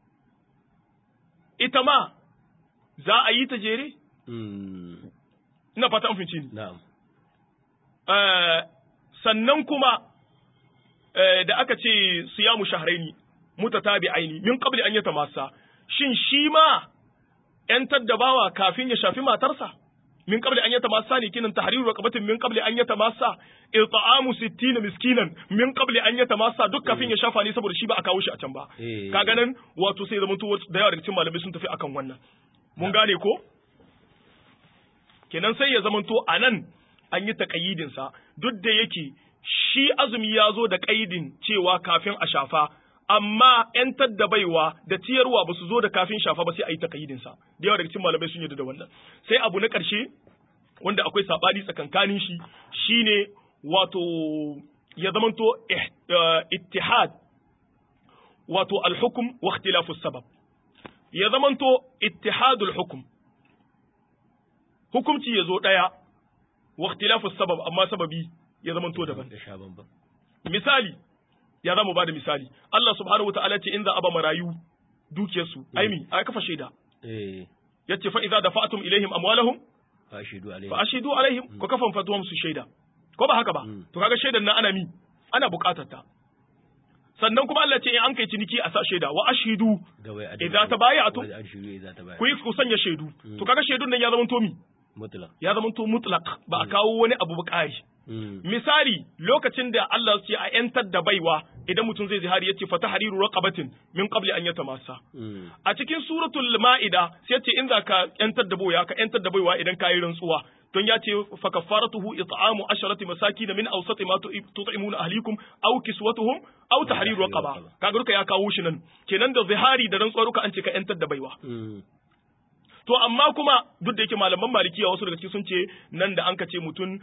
ita ma za a yi ta jere Mm. ina fata an finci ni na'am Eh, sannan kuma eh, da aka ce siyamu shahraini mutatabi'aini min qabli an yatamassa shin shi ma ‘yantar da bawa kafin ya shafi matarsa min qabli an yatamassa ne kinan tahriru raqabatin min qabli an yatamassa it'amu 60 miskinan min qabli an yatamassa duk kafin ya shafa ne saboda shi ba a kawo shi a can ba Eh. kaga nan wato sai zaman to da yawa daga cikin malamai sun tafi akan wannan mun gane ko kenan sai ya zamanto anan an yi taqayyidin sa duk da yake shi azumi ya zo da kaidin cewa kafin a shafa amma ‘yantar da baiwa da ciyarwa ba su zo da kafin shafa ba sai a yi takayidinsa da yawa daga cikin malamai sun yarda da wannan sai abu na ƙarshe wanda akwai saɓani tsakankanin shi shine wato ya zamanto ittihad wato alhukum wa ikhtilafu sabab ya zamanto ittihadul hukum hukumci ya zo ɗaya wa ikhtilafu sabab amma sababi ya zamanto daban misali ya za mu ba da misali Allah subhanahu wataala ce in za a ba marayu dukiyarsu aimi a kafa shaida ya ce fa'iza da fa'atum ilaihim amwalahum fa ashidu alaihim ko kafan fatuwam su shaida ko ba haka ba to kaga shaidan nan ana mi ana bukatar ta sannan kuma Allah ce in an kai ciniki a sa shaida wa ashidu idza tabaya'tum ku yi ku sanya shaidu to kaga shaidun nan ya zama to mi mutlaq ya zama to mutlaq ba a kawo wani abu bukari misali lokacin da Allah ce a ‘yantar da baiwa idan mutum zai zihari ya ce fata hariru raqabatin min qabli an yata masa. A cikin suratul ma'ida sai ce in za ka ‘yantar da baiwa ka ‘yantar da baiwa idan ka yi rantsuwa. Don ya ce fa kafaratuhu it'amu asharati masakin min awsati ma tut'imuna ahlikum aw kiswatuhum aw tahriru raqaba. Kaga duka ya kawo shi nan. Kenan da zihari da rantsuwa duka an ce ka ‘yantar da baiwa. To amma kuma duk da yake malaman malikiya wasu daga cikin sun ce nan da an ka ce mutum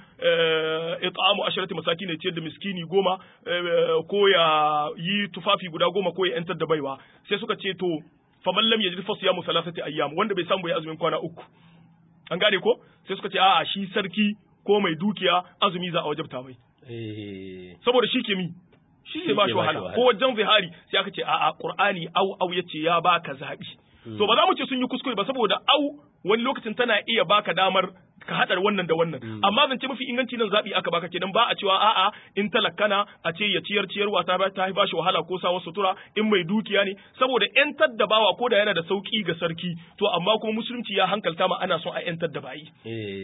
it'amu asharati masaki ne ciyar da miskini goma ko ya yi tufafi guda goma ko ya yantar da baiwa sai suka ce to faman lam yajid fa siyamu salasati ayyam wanda bai samu ya azumin kwana uku an gane ko sai suka ce a'a shi sarki ko mai dukiya azumi za a wajabta mai saboda shi ke mi shi ke ba shi wahala ko wajen zihari sai aka ce a'a qur'ani au au yace ya baka zabi To ba za mu ce sun yi kuskure ba saboda au wani lokacin tana iya baka damar ka haɗar wannan da wannan amma zance mafi inganci nan zaɓi aka baka kenan ba a cewa a'a in talakkana a ce ya ciyar ciyarwa ta ta ba shi wahala ko sawa sutura in mai dukiya ne saboda yantar da bawa ko da yana da sauki ga sarki to amma kuma musulunci ya hankalta ma ana son a yantar da bayi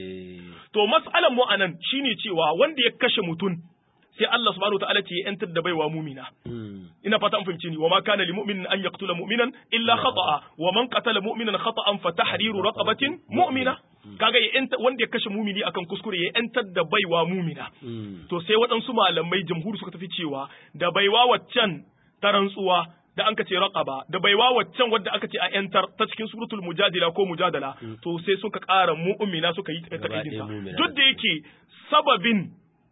to mas'alan mu anan shine cewa wanda ya kashe mutum sai Allah subhanahu wataala ce ya yantar da baiwa mumina ina fata an fahimce ni wa ma kana lil mu'minin an yaqtula mu'minan illa khata'a wa man qatala mu'minan khata'an fa tahriru raqabatin mu'mina kaga ya yanta wanda ya kashe mumini akan kuskure ya yantar da baiwa mumina to sai waɗansu malamai jamhuri suka tafi cewa da baiwa waccan ta rantsuwa da an ka ce raqaba da baiwa waccan wadda aka ce a yantar ta cikin suratul mujadila ko mujadala to sai suka ƙara mu'mina suka yi takaidin duk da yake sababin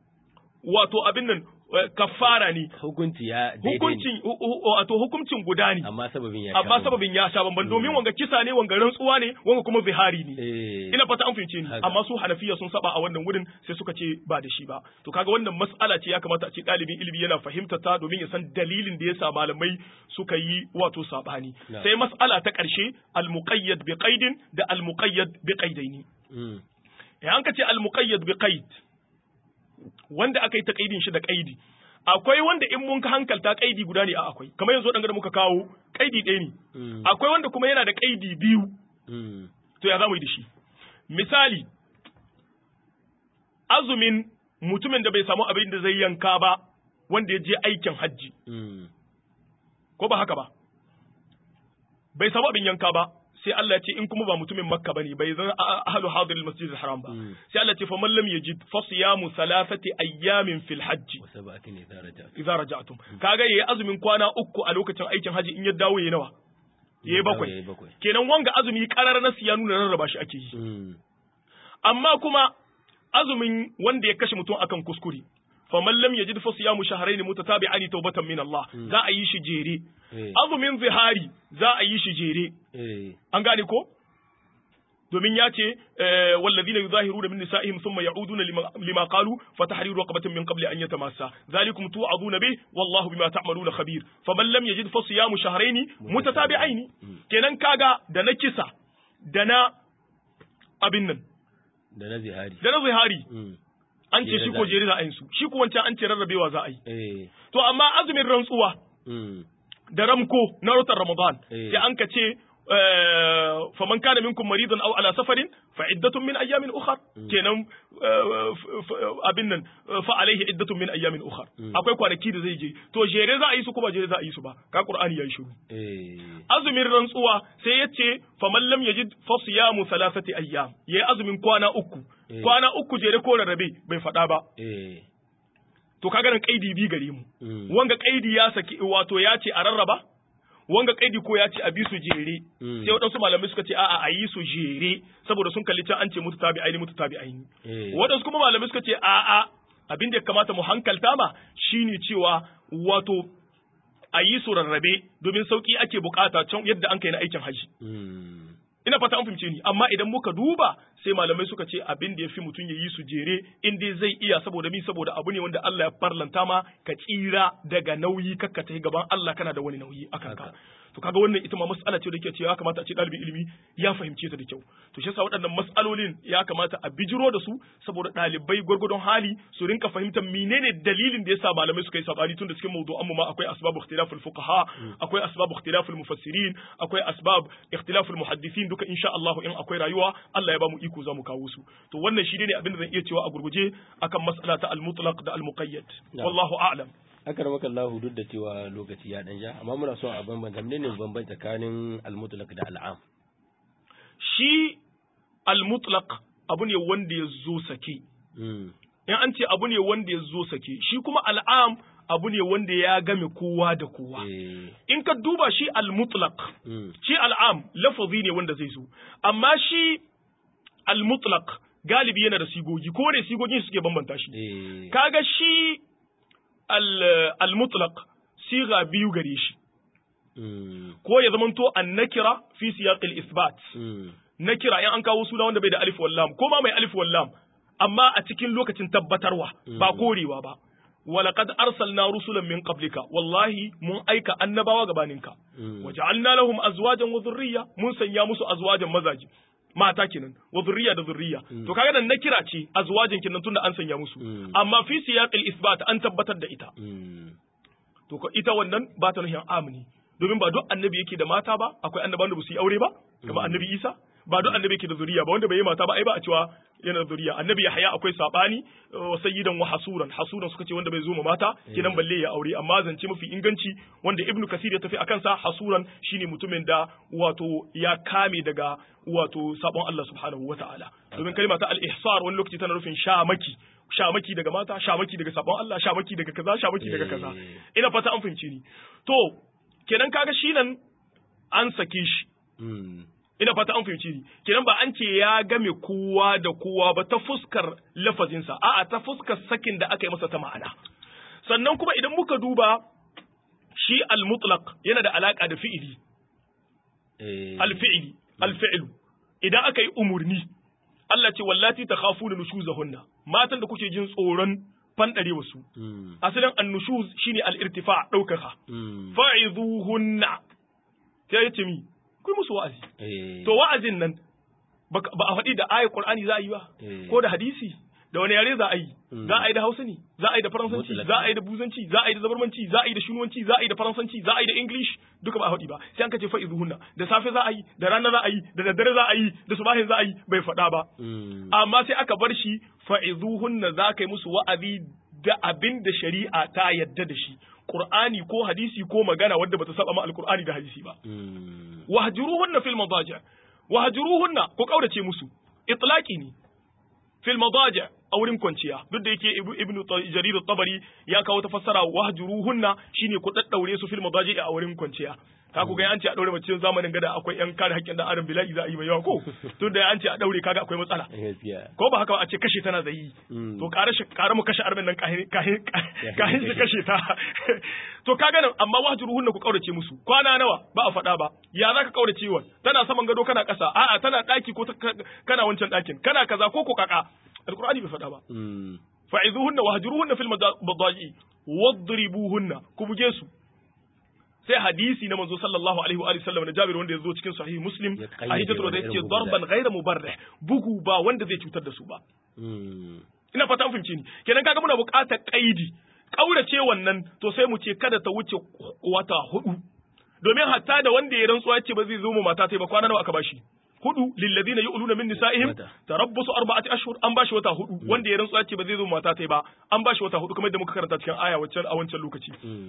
wato abin nan kafara ne hukunci ya hukuncin wato hukuncin guda ne amma sababin ya amma sababin ya sha bamban domin wanga kisa ne wanga rantsuwa ne wanga kuma zihari ne ina fata an fahimce ni amma su hanafiya sun saba a wannan wurin sai suka ce ba da shi ba to kaga wannan mas'ala ce ya kamata a ce ɗalibin ilimi yana fahimta ta domin ya san dalilin da yasa malamai suka yi wato sabani sai mas'ala ta ƙarshe al-muqayyad bi qaidin da al-muqayyad bi qaidaini eh an ka ce al-muqayyad bi qaid wanda aka yi ta kaidin shi da kaidi akwai wanda in mun ka hankalta kaidi guda ne a akwai kamar yanzu dan da muka kawo kaidi ɗaya ne akwai wanda kuma yana da kaidi biyu to ya zamu yi da shi misali azumin mutumin da bai samu abin da zai yanka ba wanda ya je aikin hajji ko ba haka ba bai samu abin yanka ba sai Allah ya ce in kuma ba mutumin Makka bane bai zan ahlu hadir al-masjid al-haram ba sai Allah ya ce fa man lam yajid fa siyamu thalathati ayyamin fil hajj wa sab'atin idza raja'tum idza raja'tum kaga yayi azumin kwana uku a lokacin aikin haji in ya dawo yayi nawa yayi bakwai kenan wanga azumi karar na siya nuna rarraba shi ake yi amma kuma azumin wanda ya kashe mutum akan kuskure faman lam yajid fa siyamu shahrayn mutatabi'an tawbatan min Allah za a yi shi jere azumin zihari za a yi shi jere an gane ko domin ya ce wallazina yuzahiruna min nisa'ihim thumma ya'uduna lima qalu fatahriru raqabatin min qabli an yatamassa zalikum tu'aduna bih wallahu bima ta'maluna khabir faman lam yajid fa siyamu shahrayn mutatabi'ain kenan kaga da na kisa da na abin nan da na zihari da na zihari an ce shi ko jeri za a yi su shi ko wancan an ce rarrabewa za a yi to amma azumin rantsuwa da ramko na watan ramadan sai an ka ce faman kana minkum maridan aw ala safarin fa iddatun min ayyamin ukhar kenan abin nan fa alaihi iddatun min ayyamin ukhar akwai kwanaki da zai je to jere za a yi su kuma jere za a yi su ba ka qur'ani yayi shiru azumin rantsuwa sai yace faman lam yajid fa siyamu thalathati ayyam yayi azumin kwana uku kwana uku jere ko rarrabe bai faɗa ba to kaga nan kaidi bi gare mu wanga kaidi ya saki wato ya ce a rarraba wanga kaidi ko ya ce a bi su jere sai waɗansu malamai suka ce a'a a yi su jere saboda sun kalli can an ce mutu tabi aini mutu tabi aini waɗansu kuma malamai suka ce a'a abin da ya kamata mu hankalta ma shine cewa wato a yi su rarrabe domin sauki ake bukata can yadda an kai na aikin haji ina fata an fahimce ni amma idan muka duba sai malamai suka ce abin da ya fi mutum ya yi su jere in dai zai iya saboda mi saboda abu ne wanda Allah ya farlanta ma ka tsira daga nauyi kakka ta gaban Allah kana da wani nauyi akan ka to kaga wannan ita ma mas'ala ce da ke cewa ya kamata a ce ɗalibin ilimi ya fahimce ta da kyau to shi yasa waɗannan mas'alolin ya kamata a bijiro da su saboda ɗalibai gwargwadon hali su rinka fahimtar menene dalilin da yasa malamai suka yi sabani tun da cikin mawdu'an mu ma akwai asbabu ikhtilaful fuqaha akwai asbabu ikhtilaful mufassirin akwai asbab ikhtilaful muhaddisin duka insha Allah in akwai rayuwa Allah ya ba mu iko za mu kawo su to wannan shi ne abin da zan iya cewa a gurguje akan mas'ala ta al-mutlaq da al-muqayyad wallahu a'lam akar maka Allah duk da cewa lokaci ya dan ja amma muna so a bambanta menene bambanci tsakanin al-mutlaq da al-am shi al-mutlaq abu ne wanda ya zo sake in an ce abu ne wanda ya zo sake shi kuma al'am abu ne wanda ya game kowa da kowa in ka duba shi al-mutlaq shi al'am lafazi ne wanda zai zo amma shi al-mutlaq galibi yana da sigogi ko ne sigogin suke bambanta shi kaga shi al-mutlaq siga biyu gare shi ko ya zamanto an-nakira fi siyaqil isbat nakira in an kawo suna wanda bai da alif wallam ko ma mai alif wallam amma a cikin lokacin tabbatarwa ba korewa ba ولقد أرسلنا رسلا من قبلك والله من أيك annabawa gabaninka وجعلنا لهم أزواجا وذرية mun sanya musu azwajan mazaji mata kenan wa zurriya da zurriya to kaga nan na kira ce azwajin kenan tunda an sanya musu amma fi siyaqil isbat an tabbatar da ita to ko ita wannan ba ta nufin amini domin ba duk annabi yake da mata ba akwai annaban da ba su yi aure ba kamar annabi Isa ba duk annabi yake da zuriya ba wanda bai yi mata ba ai ba a cewa yana da zuriya annabi Yahya akwai sabani wa sayyidan wa hasuran hasuran suka ce wanda bai zo ma mata kenan balle ya aure amma zance mafi inganci wanda ibnu kasir ya tafi akan sa hasuran shine mutumin da wato ya kame daga wato sabon Allah subhanahu wataala domin kalma ta al-ihsar wani lokaci tana nufin shamaki shamaki daga mata shamaki daga sabon Allah shamaki daga kaza shamaki daga kaza ina fata an fahimci ni to kenan kaga shi nan an sake shi ina fata an fahimci ni kenan ba an ce ya game kowa da kowa ba ta fuskar lafazinsa a'a ta fuskar sakin da aka yi masa ta ma'ana sannan kuma idan muka duba shi al-mutlaq yana da alaka da fi'ili al-fi'li al-fi'lu idan aka yi umurni Allah ce wallati takhafuna nushuzahunna matan da kuke jin tsoron fanɗare wasu. Asalin annushuz shine al-irtifa ɗaukaka. Fa'izuhunna. Ta yace mi, kai musu wa'azi. To wa'azin nan ba a faɗi da ayar Qur'ani za a yi ba, ko da hadisi, da wani yare za a yi, za a yi da Hausa ne, za a yi da Faransanci, za a yi da Buzanci, za a yi da Zabarmanci, za a yi da Shunuwanci, za a yi da Faransanci, za a yi da English, duka ba a faɗi ba. Sai an kace fa'izuhunna, da safe za a yi, da rana za a yi, da daddare za a yi, da subahin za a yi, bai faɗa ba. Amma sai aka bar shi fa'izuhunna za ka yi musu wa'azi da abin da shari'a ta yadda da shi Qur'ani ko hadisi ko magana wadda bata saba ma alqur'ani da hadisi ba wahjuruhunna fil madaji wahjuruhunna ko kaurace musu itlaqi ne fil madaji a wurin kwanciya duk da yake ibnu jarir at-tabari ya kawo ta fassara wahjuruhunna shine ku daddaure su fil madaji a wurin kwanciya ka ku ga an ce a daure mace zamanin gada akwai yan kare haƙƙin dan adam bila'i za a yi mai yawa ko tun da an ce a daure kaga akwai matsala ko ba haka ba a ce kashe tana zai to kare shi kare mu kashe arbin nan kahin kahin kahin shi kashe ta to kaga nan amma wahjuruhunna ku kaurace musu kwana nawa ba a faɗa ba ya zaka kaurace wa tana saman gado kana ƙasa a'a tana ɗaki ko kana wancan ɗakin kana kaza ko ko kaka alqur'ani bai faɗa ba fa'izuhunna wahjuruhunna fil madaji wadribuhunna ku buge su sai hadisi na manzo sallallahu alaihi wa sallam na Jabir wanda ya zo cikin sahih Muslim a hijjatu da yace darban ghayra mubarrih bugu ba wanda zai cutar da su ba ina fata an fahimci ni kenan kaga muna buƙatar kaidi kaurace wannan to sai mu ce kada ta wuce wata hudu domin hatta da wanda ya rantsuwa ce ba zai zo mu mata ta ba kwana nawa aka bashi hudu lilladina yu'luna min nisa'ihim tarabbusu arba'ati ashhur an bashi wata hudu wanda ya rantsuwa ce ba zai zo mata ta ba an bashi wata hudu kamar yadda muka karanta cikin aya waccan a wancan lokaci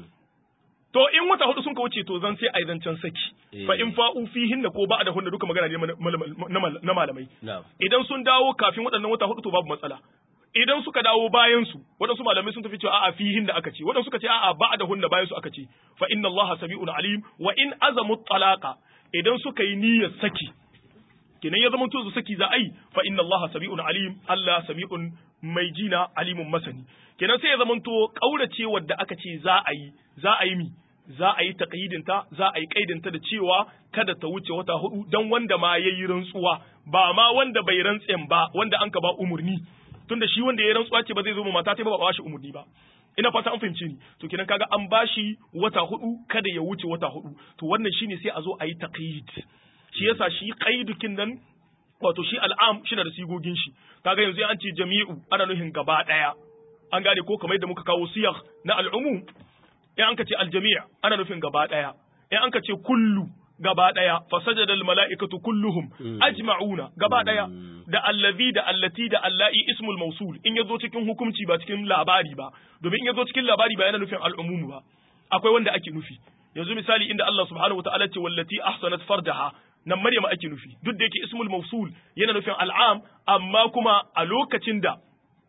to in wata hudu sun ka wuce to zan sai a zancen saki fa in fa'u fihin da ko ba da hunna duka magana ne na malamai idan sun dawo kafin waɗannan wata hudu to babu matsala idan suka dawo bayan su waɗansu malamai sun tafi cewa a'a fihin da aka ce waɗansu suka ce a'a ba da hunna bayan su aka ce fa inna allaha sami'un alim wa in azamu talaqa idan suka yi niyyar saki kenan ya zama to saki za a yi fa inna allaha sami'un alim allah sami'un mai jina alimun masani kenan sai ya zama to kaurace wadda aka ce za a yi za a yi mi za a yi taƙayidinta za a yi ƙaidinta da cewa kada ta wuce wata hudu don wanda ma ya yi rantsuwa ba ma wanda bai rantsen ba wanda an ka ba umurni tunda shi wanda ya rantsuwa ce ba zai zo ma mata ta ba ba shi umurni ba ina fata an fahimci ni to kenan kaga an bashi wata hudu kada ya wuce wata hudu to wannan shine sai a zo a yi taqyid shi yasa shi qaidukin nan wato shi al'am shi da sigogin shi kaga yanzu an ce jami'u ana nufin gaba daya an gane ko kamar yadda muka kawo siyar na al'umum in an ka ce aljami' ana nufin gaba daya in an ka ce kullu gaba daya fasajada al mala'ikatu kulluhum ajma'una gaba daya da allazi da allati da allai ismul mausul in yazo cikin hukunci ba cikin labari ba domin in yazo cikin labari ba yana nufin al'umum ba akwai wanda ake nufi yanzu misali inda Allah subhanahu wataala ce wallati ahsanat farjaha nan Maryam ake nufi duk da yake ismul mausul yana nufin al'am amma kuma a lokacin da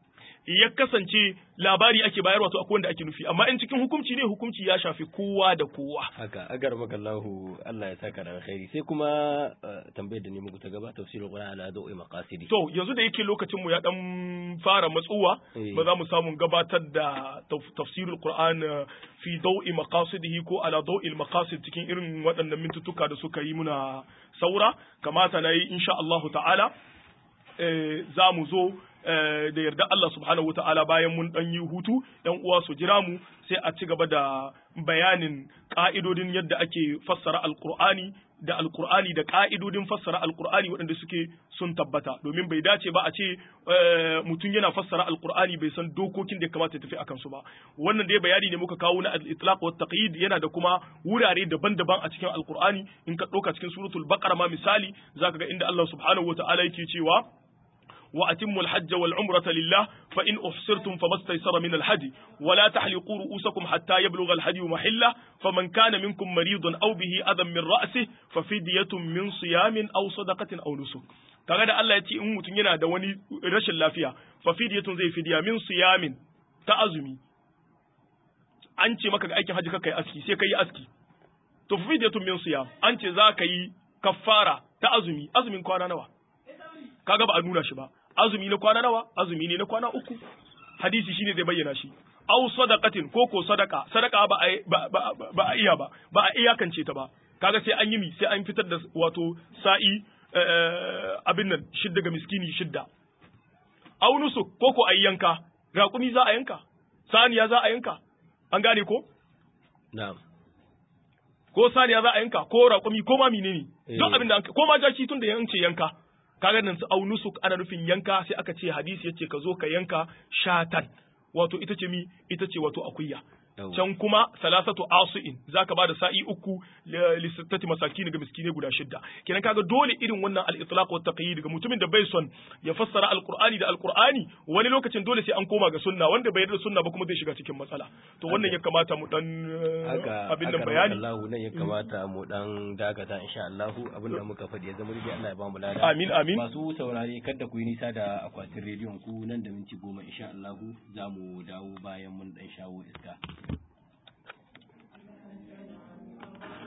ya kasance labari ake bayarwa to akwai wanda ake nufi amma in cikin hukunci ne hukunci ya shafi kowa da kowa haka agar makallahu Allah ya saka da alkhairi sai kuma tambayar da ne muku ta gaba tafsirul qur'an ala dawi maqasidi to yanzu da yake lokacin mu ya dan fara matsuwa ba za mu samu gabatar da tafsirul qur'an fi dawi maqasidihi ko ala dawi maqasid cikin irin waɗannan mintutuka da suka yi muna saura kamata na yi insha Allah ta'ala za mu zo da yarda Allah subhanahu wata'ala bayan mun dan yi hutu yan uwa su jira mu sai a ci gaba da bayanin ka'idodin yadda ake fassara alqur'ani da alqur'ani da ka'idodin fassara alqur'ani waɗanda suke sun tabbata domin bai dace ba a ce mutum yana fassara alqur'ani bai san dokokin da ya kamata ya tafi akan su ba wannan dai bayani ne muka kawo na al-itlaq wa taqyid yana da kuma wurare daban-daban a cikin alqur'ani in ka ɗauka cikin suratul baqara ma misali zaka ga inda Allah subhanahu wata'ala yake cewa وأتموا الحج والعمرة لله فإن أحصرتم فما استيسر من الهدي ولا تحلقوا رؤوسكم حتى يبلغ الهدي محله فمن كان منكم مريض أو به أذى من رأسه ففدية من صيام أو صدقة أو نسك kaga da Allah ya ce in mutum yana da wani rashin lafiya fa fidiyatun zai fidiya min siyamin ta azumi an ce maka ga aikin haji kai aski sai kai aski to fa fidiyatun min siyam an ce za ka yi kaffara ta azumi azumin kwana nawa kaga ba a nuna shi ba azumi na kwana nawa azumi ne na kwana uku hadisi shine zai bayyana shi aw sadaqatin ko ko sadaka sadaka ba a ba a iya ba ba a iyakance ta ba kaga sai an yi mi sai an fitar da wato sa'i abin nan shidda ga miskini shidda aw nusuk ko ko ayi yanka raƙumi za a yanka saniya za a yanka an gane ko na'am ko saniya za a yanka ko raƙumi ko ma menene duk abin da ko ma jaki tun da yance yanka kaga nan su au nusuk ana nufin yanka sai aka ce hadisi yace ka zo ka yanka shatan wato ita ce mi ita ce wato akuya can kuma salasatu asu'in zaka bada sa'i uku li sittati masakin ga miskine guda shidda kenan kaga dole irin wannan al-itlaq wa taqyid ga mutumin da bai son ya fassara al-qur'ani da al-qur'ani wani lokacin dole sai an koma ga sunna wanda bai yarda sunna ba kuma zai shiga cikin matsala to wannan ya kamata mu dan abin da bayani Allah nan ya kamata mu dan dakata insha Allah abin da muka faɗi ya zama rubi Allah ya ba mu lada amin amin masu saurare kada ku yi nisa da akwatin rediyon ku nan da minti goma insha Allah za mu dawo bayan mun dan shawo iska